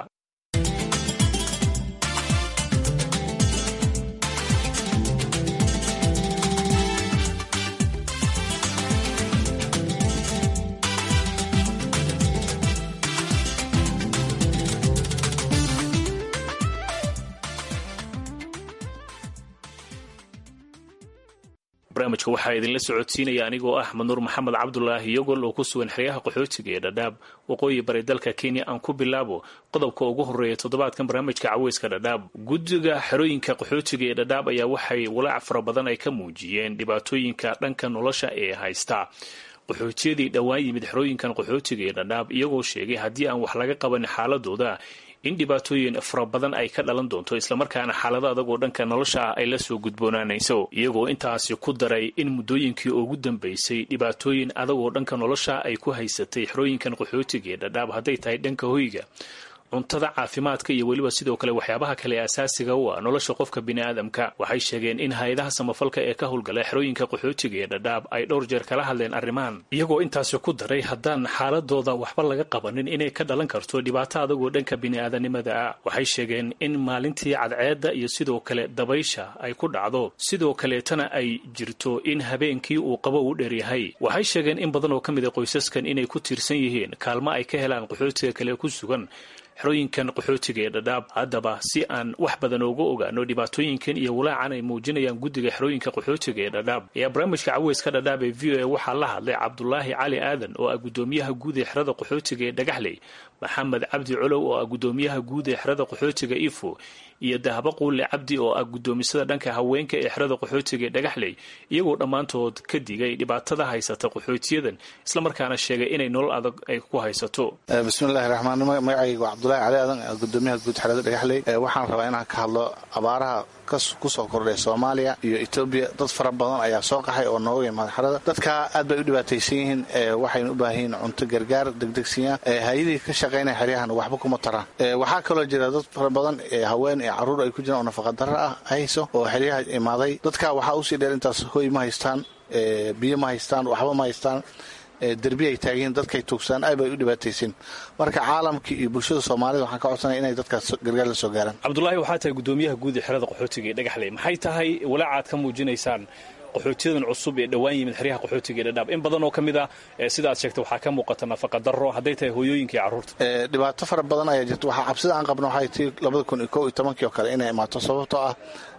S15: barnaamijka waxaa idinla socodsiinaya anigoo ah manuur maxamed cabdulaahi yogol oo ku sugan xeryaha qaxootiga ee dhadhaab waqooyi bari dalka kenya aan ku bilaabo qodobka ugu horeeya toddobaadkan barnaamijka caweyska dhadhaab guddiga xerooyinka qaxootiga ee dhadhaab ayaa waxay walaac fara badan ay ka muujiyeen dhibaatooyinka dhanka nolosha ee haysta qaxootiyadii dhowaan yimid xerooyinkan qaxootiga ee dhadhaab iyagoo sheegay haddii aan wax laga qabanin xaaladooda in dhibaatooyin fara badan ay ka dhalan doonto islamarkaana xaalado adagoo dhanka nolosha ah ay la soo gudboonaanayso iyagoo intaasi ku daray in muddooyinkii ugu dambaysay dhibaatooyin adagoo dhanka nolosha ay ku haysatay xerooyinkan qaxootiga ee dhadhaab hadday tahay dhanka hoyga cuntada caafimaadka iyo weliba sidoo kale waxyaabaha kale asaasiga u ah nolosha qofka biniaadamka waxay sheegeen in hay-adaha samafalka ee ka howlgala xerooyinka qaxootiga ee dhadhaab ay dhowr jeer kala hadleen arrimahan iyagoo intaasi ku daray haddaan xaaladooda waxba laga qabanin inay ka dhalan karto dhibaato adagoo dhanka bini'aadanimada ah waxay sheegeen in maalintii cadceedda iyo sidoo kale dabaysha ay ku dhacdo sidoo kaleetana ay jirto in habeenkii uu qabo u dheeryahay waxay sheegeen in badan oo ka mid a qoysaskan inay ku tiirsan yihiin kaalmo ay ka helaan qaxootiga kale ku sugan xerooyinkan qaxootiga ee dhadhaab haddaba si aan wax badan ooga ogaano dhibaatooyinkan iyo walaacan ay muujinayaan guddiga xerooyinka qaxootiga ee dhadhaab ayaa barnaamijka caweyska dhadhaab ee v o a waxaa la hadlay cabdulaahi cali aadan oo ah guddoomiyaha guud ee xerada qaxootiga ee dhagaxley maxamed cabdi colow oo ah guddoomiyaha guud ee xerada qaxootiga ifo iyo dahabo quulle cabdi oo ah guddoomisada dhanka haweenka ee xerada qaxootiga ee dhagaxley iyagoo dhammaantood ka digay dhibaatada haysata qaxootiyadan islamarkaana sheegay inay nolol adag ay ku haysato
S16: bismillahi raxmaan magacayga waa cabdulahi cali aadan gudoomiyaha guud xerada dhagaxley waxaan rabaa inaan ka hadlo abaaraha kusoo kordhay soomaaliya iyo etoobiya dad fara badan ayaa soo qaxay oo nooga imaada xerada dadka aad bay u dhibaataysan yihiin waxayna u baahan yihiin cunto gargaar degdegsiya hay-adihii ka shaqaynaya xeryahan waxba kuma taraan waxaa kaloo jira dad fara badan haween ee caruur ay ku jiraan oo nafaqadaro ah hayso oo xeryaha imaaday dadka waxaa usii dheer intaas hoy ma haystaan biyo ma haystaan waxba ma haystaan derbi ay taagihiin dadkay tuugsaan aad bay u dhibaataysin marka caalamkii iyo bulshada soomaalida waxaan ka codsanaya inay dadkaas gargaar la soo gaaraan
S15: cabdulaahi waxaa tahay guddoomiyaha guud ee xerada qaxootiga ee dhagaxley maxay tahay walaacaad ka muujinaysaan qaxootiyadan cusub ee dhowaan yimid xeryaha qaxootiga ee dhadhaab in badan oo ka mid ah sidaad sheegtay waxaa ka muuqata nafaqa darro hadday tahay hooyooyinka iyo carruurta
S16: dhibaato fara badan ayaa jirta waxaa cabsida aan qabno waxay tii labada kun iyo kow iyo tobankii oo kale inay imaato sababtoo ah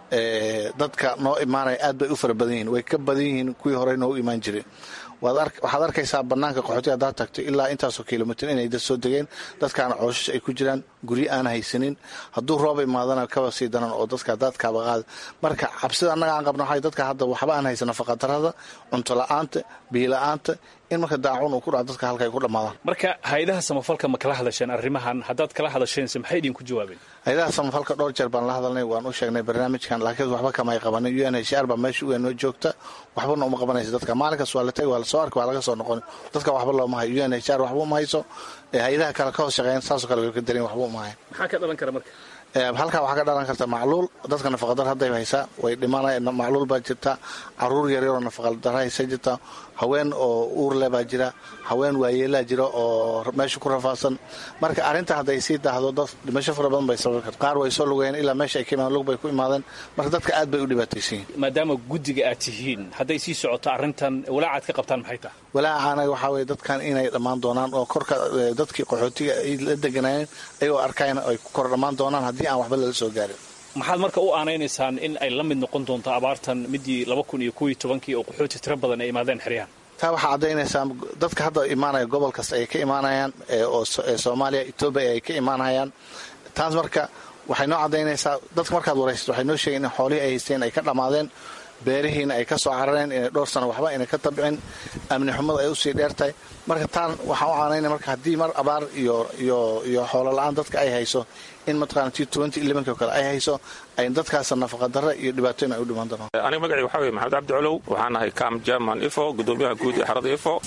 S16: dadka noo imaanaya aad bay u fara badan yihiin way ka badan yihiin kuwii horey noogu imaan jiray waxaad arkaysaa banaanka qaxootiga haddaad tagto ilaa intaasoo kilomitr inay dad soo degeen dadkaana cooshash ay ku jiraan guryo aan haysanin hadduu rooba imaadana kaba sii daran oo dadka daadkaaba qaada marka cabsida annaga aan qabno waxay dadka hadda waxba aan haysan nafaqadarrada cunto la-aanta biyo la-aanta in marka daacun uu ku dhaco dadka halka ay ku dhammaadaan
S15: marka hay-adaha samafalka ma kala hadasheen arrimahan haddaad kala hadasheense maxay idinku jawaabeen
S16: hay-adaha samafalka dhowr jeer baan la hadalnay waan u sheegnay barnaamijkan laakiin waxba kamay qabanin u n h r baa meesha uga noo joogta waxbana uma qabanaysa dadka maalinkaas waa la tagi waa lasoo arki waa laga soo noqon dadka waxba looma hayo u n h r waxba uma hayso hay-adaha kale ka hoos shaqeeyan saasoo kale way ka darin waxba uma hayan
S15: maxaa ka dhalan kara marka
S16: halkaa waxaa ka dhalan karta macluul dadka nafaqadar hadday haysaa way dhimanaya macluul baa jirta caruur yaryaroo nafaqadara haysa jirta haween oo uurle baa jira haween waayeelaa jira oo meesha ku rafaadsan marka arrinta hadday sii daahdo dad dhimasho fara badan bay sababi karta qaar way soo lugayeen ilaa meesha ay ka imaadeen lug bay ku imaadeen marka dadka aad bay u dhibaataysan yihin
S15: maadaama guddiga aad tihiin hadday sii socoto arrintan walaacaad ka qabtaan maxay tahay
S16: walaacaana waxaa weye dadkan inay dhammaan doonaan oo korka dadkii qaxootiga ay la deganaayeen ayagoo arkayn ay ku kor dhammaan doonaan haddii aan waxba lala soo gaarin
S15: maxaad marka u aanaynaysaan in ay la mid noqon doonto abaartan midii laba kun iyo kow iyo tobankii oo qaxooti tiro badan ay imaadeen xeryahan
S16: taa waxaa caddaynaysaa dadka hadda imaanaya gobol kasta ay ka imaanayaan oo soomaaliya etoobiya ay ka imaanayaan taas marka waxay noo caddaynaysaa dadka markaad waraysato waxay noo sheegeen in xoolihii ay haysteen ay ka dhammaadeen beerihiina ay ka soo carareen inay dhowr sano waxba inay ka tabcin amni xumada ay usii dheertahay marka taan waxaan u caanaynaya marka haddii mar abaar iyo iyo iyo xoolo la-aan dadka ay hayso in mataqana t twenty elevenki oo kale ay hayso ay dadkaas nafaqadarra iyo dhibaatooyin ay u dhimaan doonaan
S17: aniga magacii waxaa weye maxamed cabdi colow waxaan ahay cam german ifo gudoomiyaha guud ee xarada ifo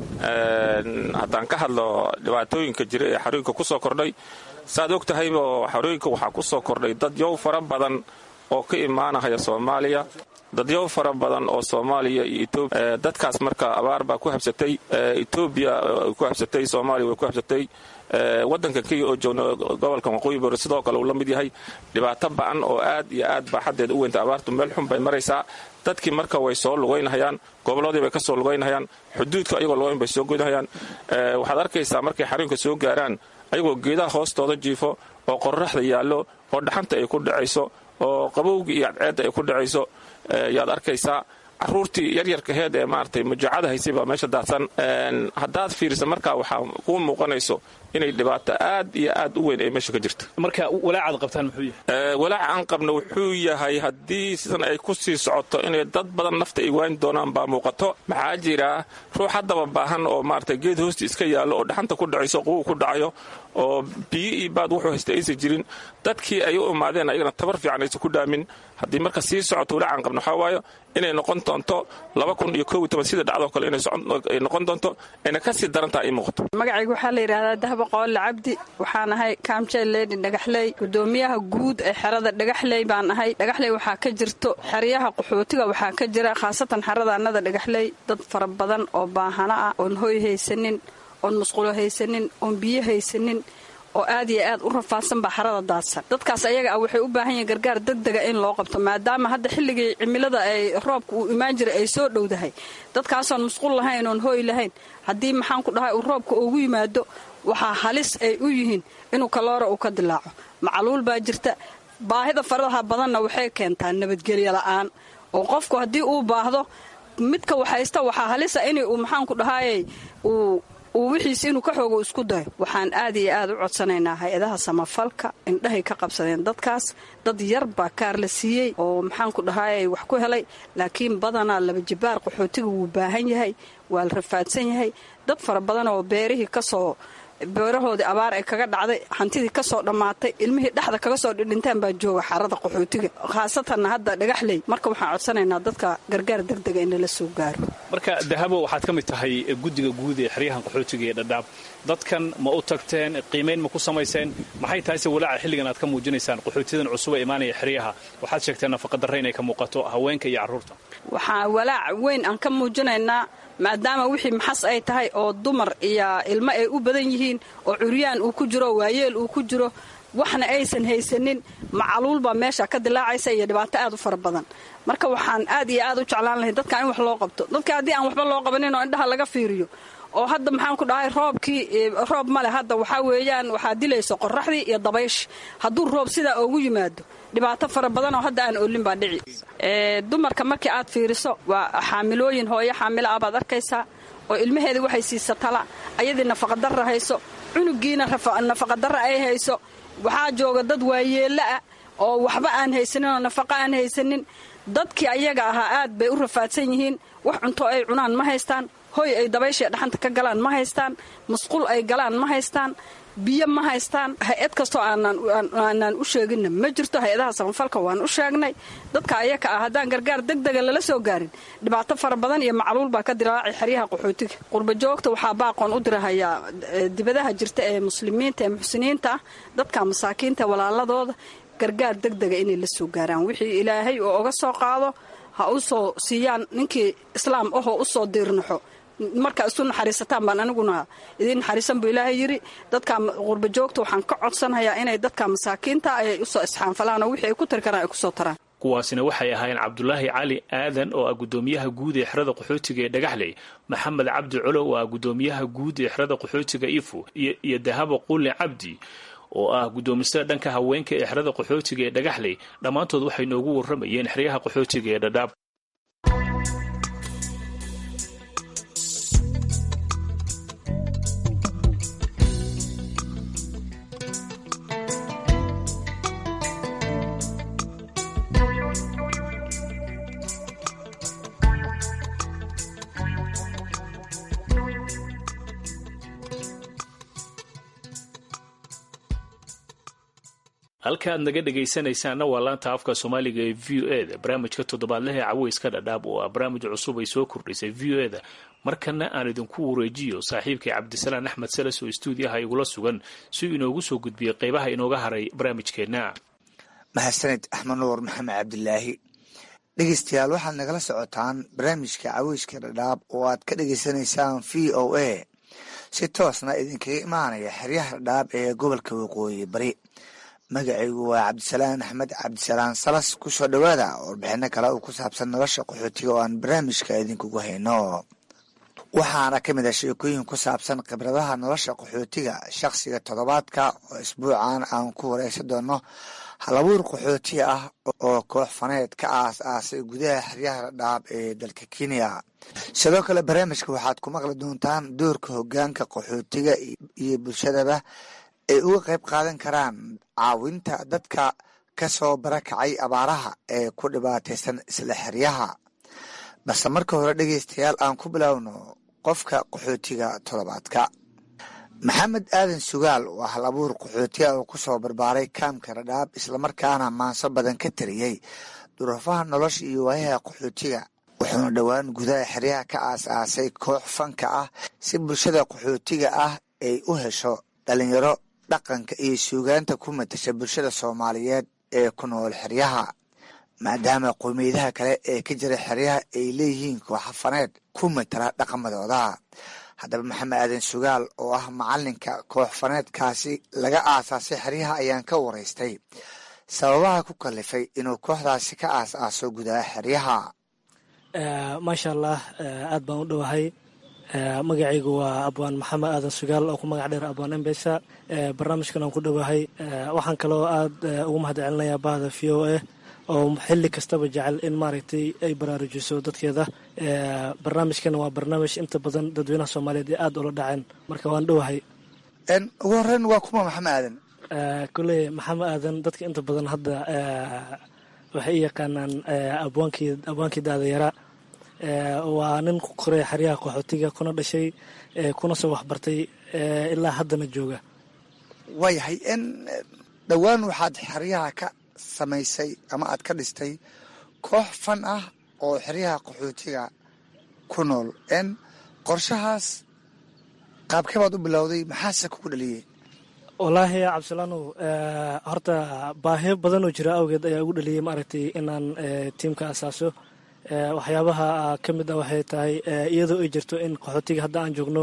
S17: haddaan ka hadlo dhibaatooyinka jira ee xarooyinka ku soo kordhay saaad og tahayba xarooyinka waxaa ku soo kordhay dad yow fara badan oo ka imaanahaya soomaaliya dadyow fara badan oo soomaaliya iyo etoobiya dadkaas marka abaar baa ku habsatay etoobiya ku habsatay soomaaliya way ku habsatay waddanka kenya oo joogna gobolka waqooyi bari sidoo kale uu la mid yahay dhibaato ba'an oo aad iyo aad baa xaddeeda u weynta abaartu meel xun bay maraysaa dadkii marka way soo lugaynahayaan gobolladii bay ka soo lugaynahayaan xuduudka ayagoo lugayn bay soo goynahayaan waxaad arkaysaa markay xarunka soo gaaraan ayagoo geedaha hoostooda jiifo oo qorraxda yaallo oo dhaxanta ay ku dhacayso oo qabowga iyo cadceedda ay ku dhacayso yaad arkaysaa caruurtii yaryarkaheed ee maaragtay mujaacada haysay baa meesha daadsan haddaad fiirisa markaa waxaa kuu muuqanayso inay dhibaato aad iyo aad u weyn ay meesha ka jirto
S15: marka walaacaad qabtaan muxuu yahay
S17: walaaca aan qabno wuxuu yahay haddii sidan ay ku sii socoto inay dad badan nafta ay waani doonaan baa muuqato maxaa jira ruux haddaba baahan oo maaragtay geed hoosti iska yaallo oo dhaxanta ku dhacayso quwu ku dhacayo oo biyo iyo baad wuxuu haysta aysan jirin dadkii ay u imaadeen ayagana tabar fiican aysan ku dhaamin haddii marka sii socoto walaacan qabno waxaa waayo inay noqon doonto laba kun iyo kow iyo toban sida dhacdoo kale inay noqon doonto ayna ka sii darantaa ay muuqato
S18: magacayga waxaa la yidhahdaa dahba qoole cabdi waxaan ahay kaamjeel leedi dhagaxley gudoomiyaha guud ee xerada dhagaxley baan ahay dhagaxley waxaa ka jirto xeryaha qaxootiga waxaa ka jira khaasatan xerada annada dhagaxley dad fara badan oo baahana ah oon hoy haysanin oon musqulo haysanin oon biyo haysanin oo aad iyo aad u rafaadsan baa xarada daadsan dadkaas ayaga ah waxay u baahan yihiin gargaar degdega in loo qabto maadaama hadda xilligii cimilada ay roobka uu imaan jiray ay soo dhowdahay dadkaasoon musqul lahayn oon hooy lahayn haddii maxaan ku dhahay uu roobka ugu yimaado waxaa halis ay u yihiin inuu kaloora uu ka dilaaco macluul baa jirta baahida faradaha badanna waxay keentaa nabadgelyo la'aan oo qofku haddii uu baahdo midka waxhaysta waxaa halisa in uu maxaan ku dhahayey uu uu wixiisi inuu ka xoogo isku dayo waxaan aad iyo aad u codsanaynaa hay-adaha samafalka indhahay ka qabsadeen dadkaas dad yar baa kaar la siiyey oo maxaan ku dhahayay wax ku helay laakiin badanaa laba jibaar qaxootiga wuu baahan yahay waa la rafaadsan yahay dad fara badan oo beerihii kasoo beerahoodii abaar ay kaga dhacday hantidii kasoo dhammaatay ilmihii dhexda kaga soo dhidhintaan baa jooga xarada qaxootiga khaasatanna hadda dhagaxley marka waxaan codsanaynaa dadka gargaar degdega in lala soo gaaro
S15: marka dahabo waxaad ka mid tahay guddiga guud ee xeryahan qaxootiga ee dhadhaab dadkan ma u tagteen qiimayn ma ku samayseen maxay tahay se walaaca xilligan aad ka muujinaysaan qaxootiyadan cusub ee imaanaya xeryaha waxaad sheegteen nafaqadarre inay ka muuqato haweenka iyo carruurta
S18: waxaa walaac weyn aan ka muujinaynaa maadaama wixii maxas ay tahay oo dumar iyo ilmo ay u badan yihiin oo curyaan uu ku jiro waayeel uu ku jiro waxna aysan haysanin macaluul baa meesha ka dilaacaysa iyo dhibaato aad u fara badan marka waxaan aad iyo aad u jeclaan lahay dadka in wax loo qabto dadka haddii aan waxba loo qabanin oo indhaha laga fiiriyo oo hadda maxaan ku dhahay roobkii roob male hadda waxaa weeyaan waxaa dilaysa qoraxdii iyo dabaysh hadduu roob sidaa ugu yimaado dhibaato fara badan oo hadda aan olin baa dhici dumarka markii aad fiiriso waa xaamilooyin hooyo xaamilo ah baad arkaysaa oo ilmaheedii waxay siisa tala ayadii nafaqadarra hayso cunugiina nafaqadarra ay hayso waxaa jooga dad waayeello ah oo waxba aan haysanin oo nafaqa aan haysanin dadkii ayaga ahaa aad bay u rafaadsan yihiin wax cunto ay cunaan ma haystaan hoy ay dabayshae dhaxanta ka galaan ma haystaan musqul ay galaan ma haystaan biyo ma haystaan hay-ad kastoo aanaan u sheeginna ma jirto hay-adaha samafalka waan u sheegnay dadka ayaka ah haddaan gargaar degdega lala soo gaarin dhibaato fara badan iyo macluul baa ka dilaacay xeryaha qaxootiga qurbajoogta waxaa baaqoon u dirahayaa dibadaha jirta ee muslimiinta ee muxsiniinta ah dadka masaakiinta walaaladooda gargaar deg dega inay la soo gaaraan wixii ilaahay oo oga soo qaado ha u soo siiyaan ninkii islaam ahoo u soo diirnaxo markaa isu naxariisataan baan aniguna idiin naxariisan buu ilaahay yidhi dadka qurba joogta waxaan ka codsanhayaa inay dadka masaakiinta ay usoo isxaanfalaan oo wixii ay ku tari karaan ay kusoo taraan
S15: kuwaasina waxay ahaayeen cabdulaahi cali aadan oo ah guddoomiyaha guud ee xerada qaxootiga ee dhagaxley maxamed cabdi colow oo ah guddoomiyaha guud ee xerada qaxootiga ifo iyo dahabo quli cabdi oo ah guddoomisada dhanka haweenka ee xerada qaxootiga ee dhagaxley dhammaantood waxay noogu warramayeen xeryaha qaxootiga ee dhadhaab halka aad naga dhegaysanaysaanna waa laanta afka soomaaliga ee v o e da barnaamijka toddobaadlaha ee caweyska dhadhaab oo ah barnaamij cusub ay soo kordhisay v o e da markana aan idinku wareejiyo saaxiibkay cabdisalaan axmed salas oo stuudiyaha igula sugan si uu inoogu soo gudbiyey qaybaha inooga haray barnaamijkeenna
S19: mahadsaned axmed nuur maxamed cabdilaahi dhegeystayaal waxaad nagala socotaan barnaamijka caweyska dhadhaab oo aad ka dhegeysanaysaan v o a si toosna idinkaga imaanaya xeryaha dhadhaab ee gobolka waqooyi bari magacaygu waa cabdisalaan axmed cabdisalaan salas kusoo dhowaada warbixino kale oo ku saabsan nolosha qaxootiga oo aan barnaamijka idinkugu hayno waxaana ka mid ah sheekooyin ku saabsan khibradaha nolosha qaxootiga shakhsiga toddobaadka oo isbuucan aan ku wareysan doono halabuur qaxooti ah oo koox faneed ka aas aasay gudaha xeryaha dhadhaab ee dalka kenya sidoo kale barnaamijka waxaad ku maqli doontaan doorka hogaanka qaxootiga iyo bulshadaba ay uga qayb qaadan karaan caawinta dadka ka soo barakacay abaaraha ee ku dhibaataysan isla xeryaha balse marka hore dhegeystayaal aan ku bilowno qofka qaxootiga toddobaadka maxamed aadan sugaal waa hal abuur qaxootiga oo ku soo barbaaray kaamka radhaab islamarkaana maanso badan ka tariyey duruufaha nolosha iyo waayaha qaxootiga wuxuuna dhowaan gudaha xeryaha ka aas-aasay koox fanka ah si bulshada qaxootiga ah ay u hesho dhalinyaro dhaqanka iyo suugaanta ku matasha bulshada soomaaliyeed ee ku nool xeryaha maadaama qowmiyadaha kale ee ka jira xeryaha ay leeyihiin kooxa faneed ku matala dhaqamadooda haddaba maxamed aadan sugaal oo ah macalinka koox faneedkaasi laga aasaasay xeryaha ayaan ka waraystay sababaha ku kalifay inuu kooxdaasi ka aas-aaso gudaha xeryaha
S20: maasha allah aad baan u dhowahay magacaygu waa abwaan maxamed aadan sugaal oo ku magac dheer abwaan embesa barnaamijkan aan ku dhowahay waxaan kaloo aad ugu mahad celinayaa bahda v o a oo xili kastaba jecel in maaragtay ay baraarujiso dadkeeda barnaamijkan waa barnaamij inta badan dadweynaha soomaaliyeed ee aada ula dhaceen marka waan dhowahay
S19: ugu horeyn waa kuma maxamed aadan
S20: koley maxamed aadan dadka inta badan hadda waxay u yaqaanaan abwaankii abwaankii daadayara waa nin ku koray xeryaha qaxootiga kuna dhashay kuna soo waxbartay ilaa haddana jooga
S19: waayahay n dhowaan waxaad xeryaha ka samaysay ama aad ka dhistay koox fan ah oo xeryaha qaxootiga ku nool n qorshahaas qaabkee baad u bilowday maxaase kugu dhaliyey
S20: wallaahi cabdisalaanow horta baahiyo badanoo jira awgeed ayaa ugu dhaliyey maaragtay inaan tiimka asaaso waxyaabaha ka mid ah waxay tahay iyadoo ay jirto in qaxootiga hadda aan joogno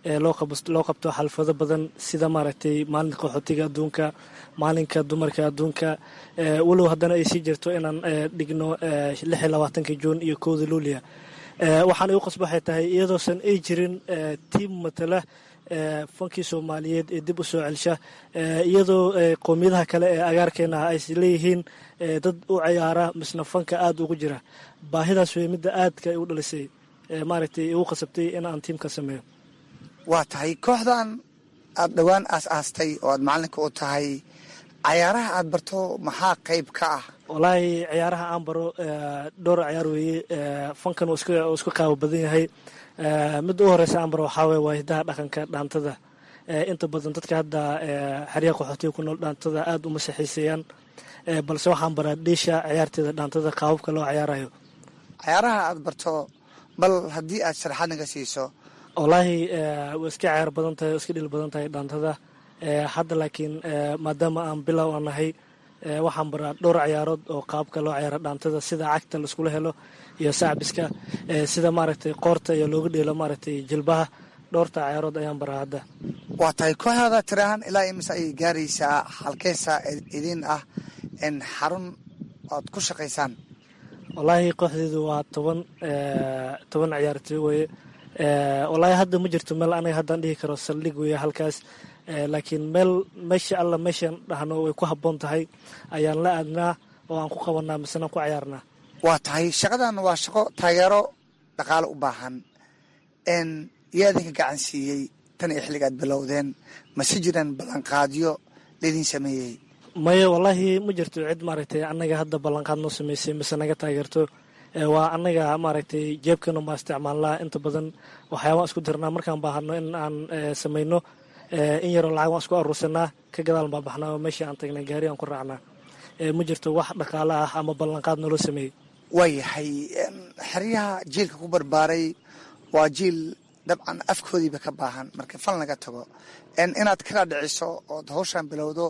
S20: loo qabto xalfado badan sida maaragtay maalinka qaxootiga adduunka maalinka dumarka adduunka walow haddana ay sii jirto inaan dhigno lix iyo labaatanka juun iyo kowda luulia waxaan igu qasba waxay tahay iyadoosan ay jirin tiim matala fankii soomaaliyeed ee dib u soo celsha iyadoo qowmiyadaha kale ee agaarkeena ay leeyihiin dad u ciyaara misna fanka aada ugu jira baahidaas wey midda aadka u dhalisay maaragtay igu qasabtay in aan tiimka sameeyo
S19: waa tahay kooxdan aada dhowaan aas-aastay oo aad macalinka u tahay cayaaraha aada barto maxaa qayb ka ah
S20: wallaahi ciyaaraha aan baro dhowr ciyaar weeye fankan uu isku qaabo badan yahay midda u horeysa aan baro waxaa weye waa hidaha dhaqanka dhaantada inta badan dadka hadda xeryaha qaxootiga ku nool dhaantada aada uma saxiiseeyaan balse waxaan baraa dhiisha ciyaarteeda dhaantada qaababka loo ciyaarayo
S19: cayaaraha aada barto bal haddii aad sharaxaad naga siiso
S20: wallaahi way iska ciyaar badan tahay iska dhil badan tahay dhaantada hadda laakiin maadaama aan bilow aan nahay waxaan baraa dhowr ciyaarood oo qaabka loo ciyaaro dhaantada sida cagta laiskula helo iyo sacbiska sida maaragtay qoorta iyo looga dheelo maaragtay jilbaha dhowrta ciyaarood ayaan baraa hadda
S19: waa tahay kooxdaada tirahaan ilaa imise ayay gaaraysaa halkeesa idin ah in xarun oad ku shaqaysaan
S20: wallaahi kooxdeedu waa toban toban ciyaartoy weye wallaahi hadda ma jirto meel anaga haddaan dhihi karo saldhig weeye halkaas laakiin meel meesha alla meeshaan dhahno way ku habboon tahay ayaan la aadnaa oo aan ku qabanaa misena ku ciyaarnaa
S19: waa tahay shaqadan waa shaqo taageero dhaqaale u baahan n yaa idinka gacan siiyey tan iyo xilligaad bilowdeen mase jiraan ballanqaadyo laydin sameeyey
S20: maya wallaahi ma jirto cid maaragtay annaga hadda ballanqaad noo sameysay mise naga taageerto waa annaga maaragtay jeebkana ma isticmaalnaa inta badan waxyaabaan isku dirnaa markaan baahano in aan samayno in yaroo lacag waan isku aruursanaa ka gadaal baa baxnaa oo meeshii aan tagnay gaari aan ku raacnaa ma jirto wax dhaqaale ah ama ballanqaad naloo sameeyey
S19: waayahay xeryaha jiilka ku barbaaray waa jiil dabcan afkoodiiba ka baahan marka fal laga tago inaad kala dhiciso ood hawshaan bilowdo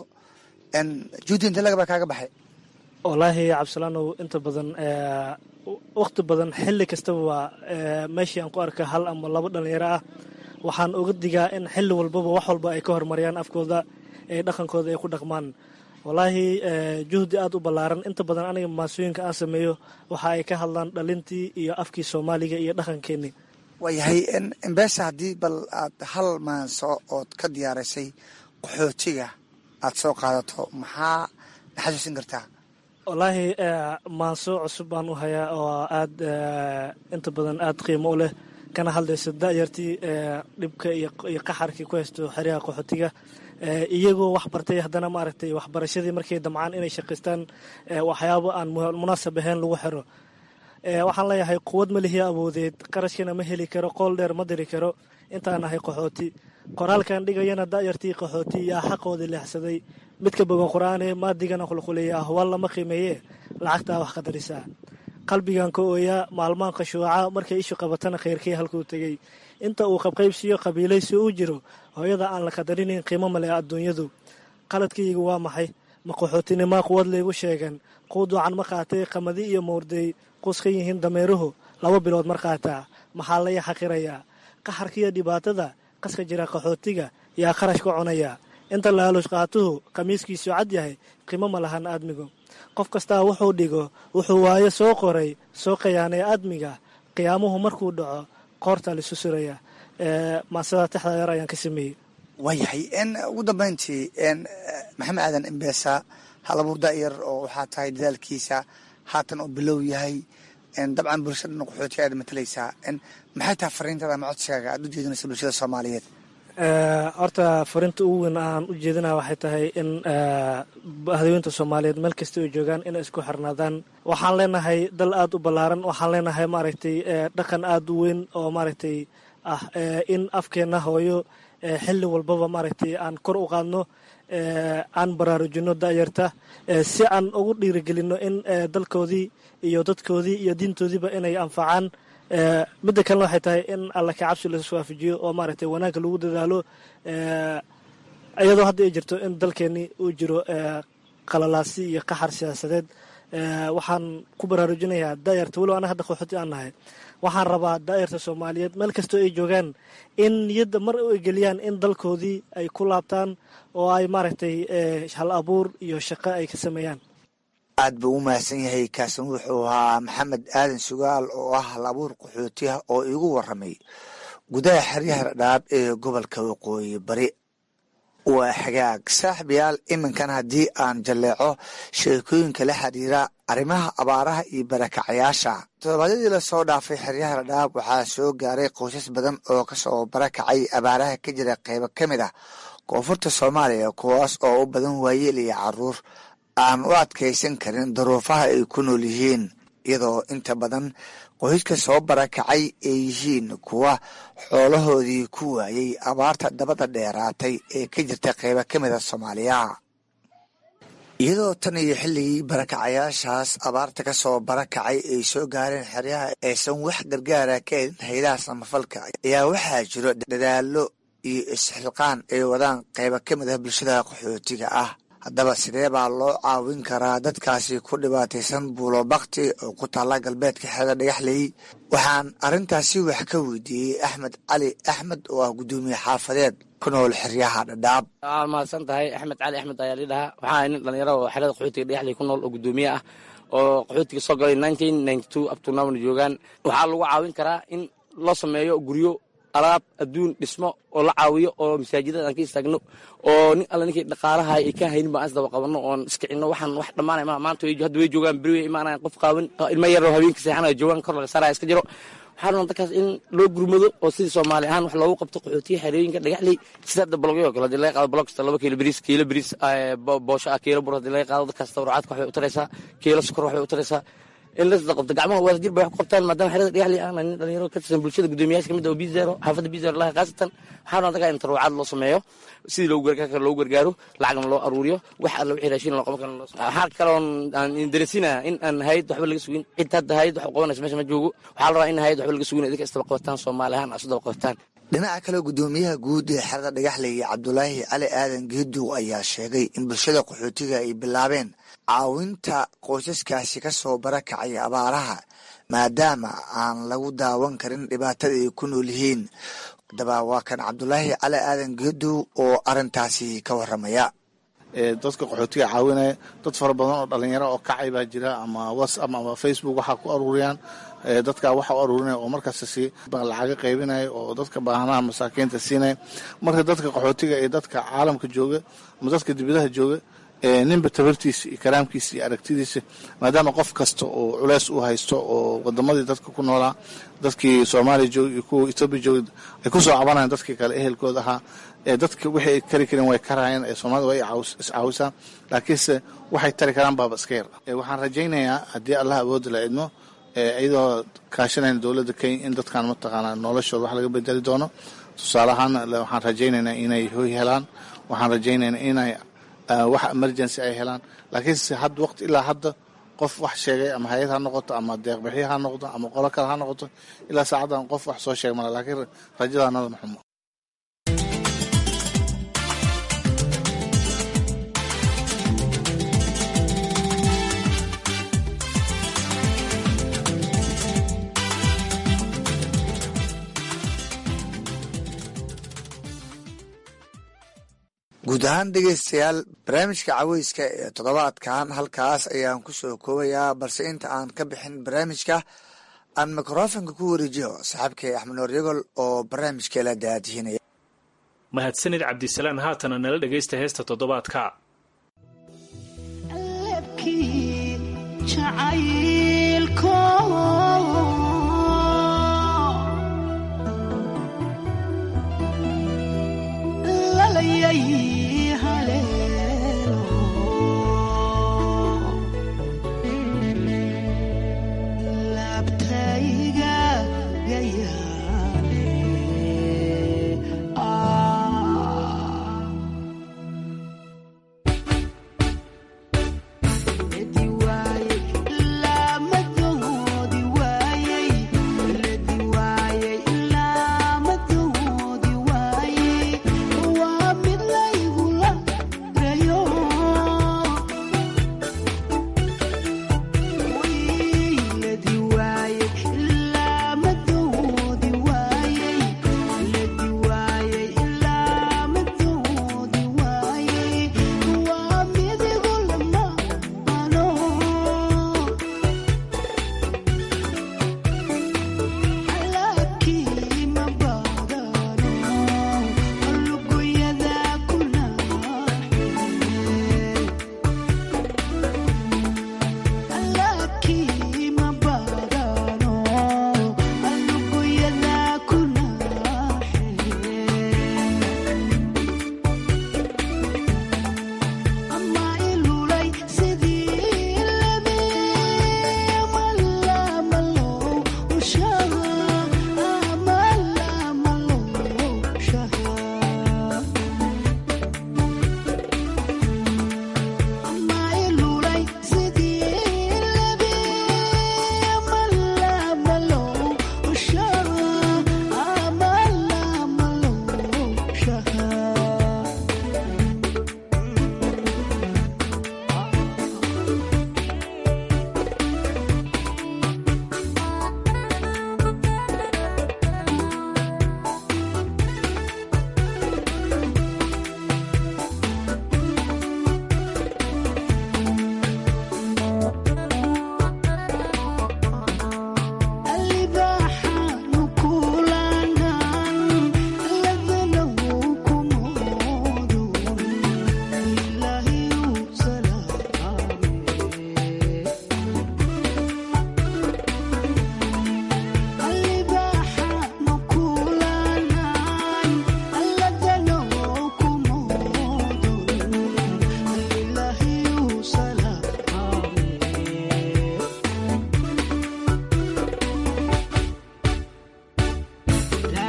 S19: juudi inte lagabaa kaaga baxay
S20: wallaahi cabdisalaanow inta badan wakhti badan xilli kastaba waa meeshii aan ku arka hal ama labo dhalinyaro ah waxaan uga digaa in xilli walbaba wax walba ay ka horumariyaan afkooda ee dhaqankooda ay ku dhaqmaan wallaahi juhdi aada u ballaaran inta badan aniga maasooyinka aan sameeyo waxa ay ka hadlaan dhalintii iyo afkii soomaaliga iyo dhaqankeenii
S19: waayahay embeesa haddii bal aad hal maanso ood ka diyaarisay qaxootiga aad soo qaadato maxaa naxasuusin kartaa
S20: wallaahi maanso cusub baan u hayaa oo aad inta badan aada qiimo u leh kana hadlayso da'yartii dhibka iyo qaxarkii ku haysto xeryaha qaxootiga iyagoo wax bartay haddana maaragtay waxbarashadii markay damcaan inay shaqaystaan waxyaabo aan munaasab ahayn lagu xiro waxaan leeyahay quwad ma lihiya awoodeed qarashkana ma heli karo qool dheer ma diri karo intaan ahay qaxooti qoraalkan dhigayana da'yartii qaxooti yaa xaqoodii leexsaday midka bogan qur-aane maadigana qulquliya ahwaal lama qiimeeye lacagtaa wax qadarisaa qalbigan ka ooyaa maalmaan khashuuca markay ishu qabatana khayrkii halkuu tegey inta uu qabqaybsiyo qabiilaysi uu jiro hooyada aan la qadarinin qiimo male adduunyadu qaladkaygu waa maxay ma qaxootinimaa quwad laygu sheegan quuduucan ma qaatay qamadi iyo mowrdey qus ka yihiin dameeruhu laba bilood mar qaataa maxaa laya xaqirayaa qaxarkiiyo dhibaatada qaska jira qaxootiga yaa kharash ka cunaya inta laalush qaatuhu khamiiskiisu cad yahay qiimo ma lahan aadmigu qof kastaa wuxuu dhigo wuxuu waayo soo qoray soo qayaanay aadmiga qiyaamuhu markuu dhaco qoorta lisu suraya maasada texda yar ayaan ka sameeyey
S19: waayahay ugu dambayntii maxamed aadan embeesa halabuur da'yar oo waxaa tahay dadaalkiisa haatan oo bilow yahay dabcan bulshada dhan qaxootiga aad matalaysaa maxay tahay fariintada ama codsigaaga aad u jeedinaysa bulshada soomaaliyeed
S20: horta fariinta ugu weyn aan u jeedinaya waxay tahay in hadaweynta soomaaliyeed meel kasta ay joogaan inay isku xirnaadaan waxaan leenahay dal aada u ballaaran waxaan leenahay maaragtay dhaqan aada u weyn oo maaragtay ah in afkeenna hooyo xilli walbaba maaragtay aan kor u qaadno aan baraarujino da'yarta si aan ugu dhiirigelino in dalkoodii iyo dadkoodii iyo diintoodiiba inay anfacaan midda kalena waxay tahay in alla ka cabsi lasu waafajiyo oo maaragtay wanaagga lagu dadaalo iyadoo hadda ay jirto in dalkeeni uu jiro qalalaasi iyo qaxar siyaasadeed waxaan ku baraarujinayaa daayarta weliba anaga hadda qaxooti aan nahay waxaan rabaa daayarta soomaaliyeed meel kastoo ay joogaan in niyadda mar ay geliyaan in dalkoodii ay ku laabtaan oo ay maaragtay hal abuur iyo shaqo ay ka sameeyaan
S19: aad buu u mahadsan yahay kaasin wuxuu ahaa maxamed aadan sugaal oo ah hal abuur qaxootiah oo iigu waramay gudaha xeryaha dhadhaab ee gobolka waqooyi bari waa xagaag saaxibayaal iminkan haddii aan jalleeco sheekooyinka la xiriira arrimaha abaaraha iyo barakacayaasha toddobaadyadii lasoo dhaafay xeryaha dhadhaab waxaa soo gaaray qoysas badan oo kasoo barakacay abaaraha ka jira qeybo ka mid ah koonfurta soomaaliya kuwaas oo u badan waayeel iyo caruur aan u adkaysan karin daruufaha ay ku nool yihiin iyadoo inta badan qoyska soo barakacay ay yihiin kuwa xoolahoodii ku waayey abaarta dabada dheeraatay ee ka jirta qeybo ka mid a soomaaliya iyadoo tan iyo xilligii barakacayaashaas abaarta ka soo barakacay ay soo gaareen xeryaha aysan wax gargaara ka helin haydaha samafalka ayaa waxaa jiro dadaalo iyo isxilqaan ay wadaan qeybo ka mid ah bulshada qaxootiga ah haddaba sidee baa loo caawin karaa dadkaasi ku dhibaataysan buulo bakti oo ku taalla galbeedka xeeda dhagaxley waxaan arrintaasi wax ka weydiiyey axmed cali axmed oo ah guddoomiye xaafadeed ku nool xeryaha dhadhaab
S21: waa mahadsan tahay axmed cali axmed ayaa lii dhahaa waxaa nin dhalinyaro oo xerada qaxootiga dhagaxley ku nool oo guddoomiye ah oo qaxootiga soo galay nineteen ninety two abtunamna joogaan waxaa lagu caawin karaa in loo sameeyo guryo alaab adduun dhismo oo la caawiyo oo masaajidada aan ka istaagno oo nin alle ninkii dhaqaalaha ay ka haynin baan isdaba qabanno oon iskicino waxaan wax dhammaanay ma maanta hadda way joogaan beri way imaanayan qof qaawan ilmo yaroo habeenka seexanaya joogaan kor laga saaraya iska jiro waxaa rabaa dadkaas in loo gurmado oo sidii soomaali ahaan wax loogu qabto qaxootiya xerooyinka dhagaxley sida hadda bologyo kale hadii laga qaado bolog kasta laba kiilo bariis kiilo bariis boosho ah kiilo bur hadii laga qaado dadkaas tawracaadka waxbay u taraysaa kiilo sokor waxbay u taraysaa in la isda qabto gacmaha wadajir bay wax ku qabtaan maadaama xerada dhagaxley aan nin dhalinyaro ka tirsan bulshada guddoomiyaasha kamid oo bizero xaafadda bizero laha khaasatan waxaa rabaa dadka in taruucaad loo sameeyo sidii loogu gargaar loogu gargaaro lacagna loo aruuriyo wax alla wixii raashin loo qaban karo waxaa kaloon aan dareensinaya in aan hayad waxba laga sugin cid hadda hayad wax u qabanaysa meesha ma joogo waxaa la rabaa in hayad waxba laga sugin idinka isdaba qabataan soomaali ahaan isu daba qabataan
S19: dhinaca kale guddoomiyaha guud ee xerada dhagaxley cabdulaahi cali aadan geedow ayaa sheegay in bulshada qaxootiga ay bilaabeen caawinta qoysaskaasi ka soo barakacay abaaraha maadaama aan lagu daawan karin dhibaatada ay ku nool yihiin haddaba waa kan cabdulaahi cali aadan geedow oo arintaasi ka waramaya
S16: dadka qaxootiga caawinaya dad fara badan oo dhalinyaro oo kacay baa jira ama whatsapp ama facebook waxaa ku aruuriyaan dadka waxa u aruurinaya oo markaas si lacaga qaybinaya oo dadka baahanaha masaakiinta siinaya marka dadka qaxootiga ee dadka caalamka jooga ama dadka dibadaha jooga ninba tabartiisa iyo karaamkiisa iyo aragtidiisa maadaama qof kasta oo culeys u haysto oo wadamadii dadka ku noolaa dadkii soomaaliya jooga iyo kuwa etoobiya jooga ay kusoo cabanayaan dadkii kale ehelkooda ahaa dadka wixii ay kari kareen way karayeen ee soomaalida way iscaawisaan laakiinse waxay tari karaan baaba iska yar waxaan rajaynayaa haddii allah awoodda la idmo iyadoo kaashanayna dowladda kenya in dadkan mataqaanaa noloshooda wax laga bedeli doono tusaale ahaan waxaan rajaynaynaa inay hoy helaan waxaan rajaynaynaa inay wax emergency ay helaan laakiinse had waqti ilaa hadda qof wax sheegay ama hay-ad ha noqoto ama deeqbixi ha noqdo ama qolo kale ha noqoto ilaa saacaddan qof wax soo sheeg mala laakiin rajadaanada maxumo
S19: guud ahaan dhegeystayaal barnaamijka caweyska ee toddobaadkan halkaas ayaan ku soo koobayaa balse inta aan ka bixin barnaamijka aan mikrofonka ku wareejiyo saaxiibkay axmed noor yagol oo barnaamijkeela daadihinaya
S15: mahadsanid cabdisalaan haatana nala dhegaysta heesta toddobaadka
S22: Lama doodi waaye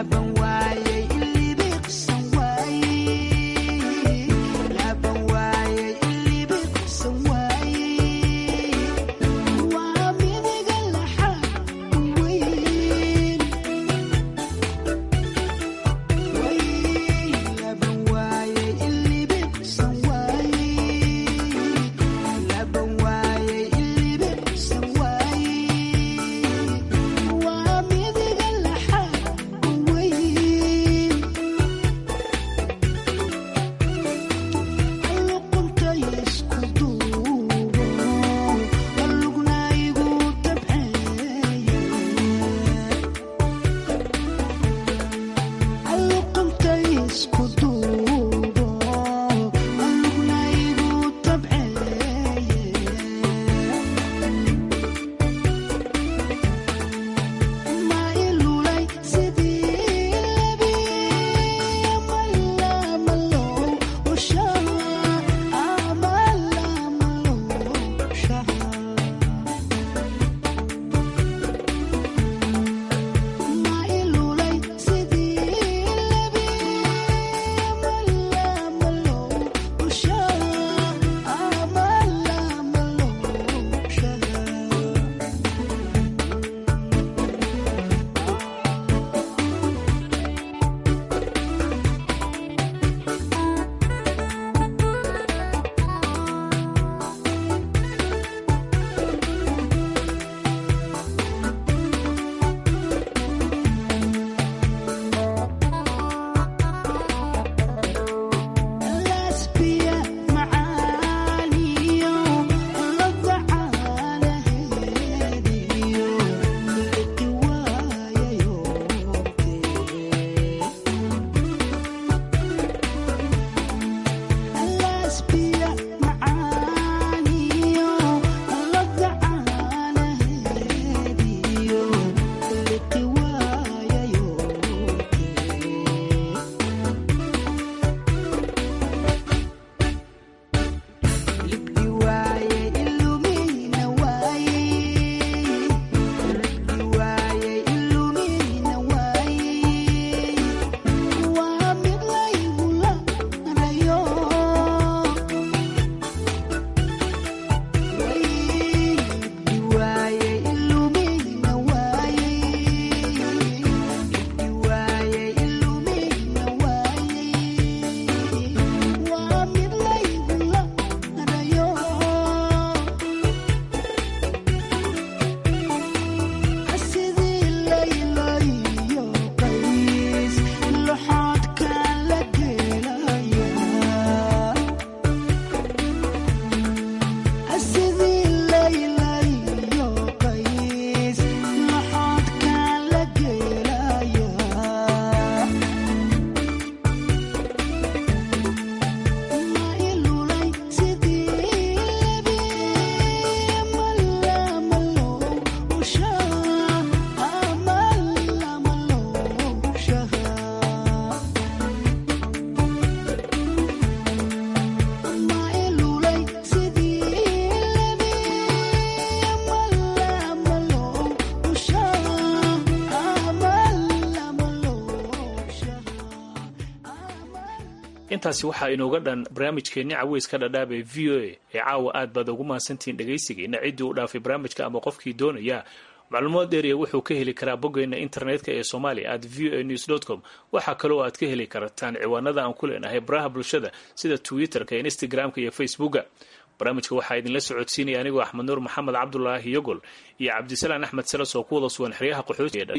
S15: intaasi waxaa inooga dhan barnaamijkeenni caweyska dhadhaab ee v o a ee caawa aad baad ugu mahadsantihiin dhegaysigeena ciddii u dhaafay barnaamijka ama qofkii doonaya macluumaad dheeriya wuxuu ka heli karaa boggeena internetka ee soomaaliya at v o a news com waxaa kaloo aad ka heli kartaan ciwaanada aan ku leenahay baraha bulshada sida twitterka instagramka iyo facebooka barnaamijka waxaa idinla socodsiinaya anigoo axmed nuur maxamed cabdulaahi yogol iyo cabdisalaan axmed salas oo ku wada sugan xeryaha qaxootiga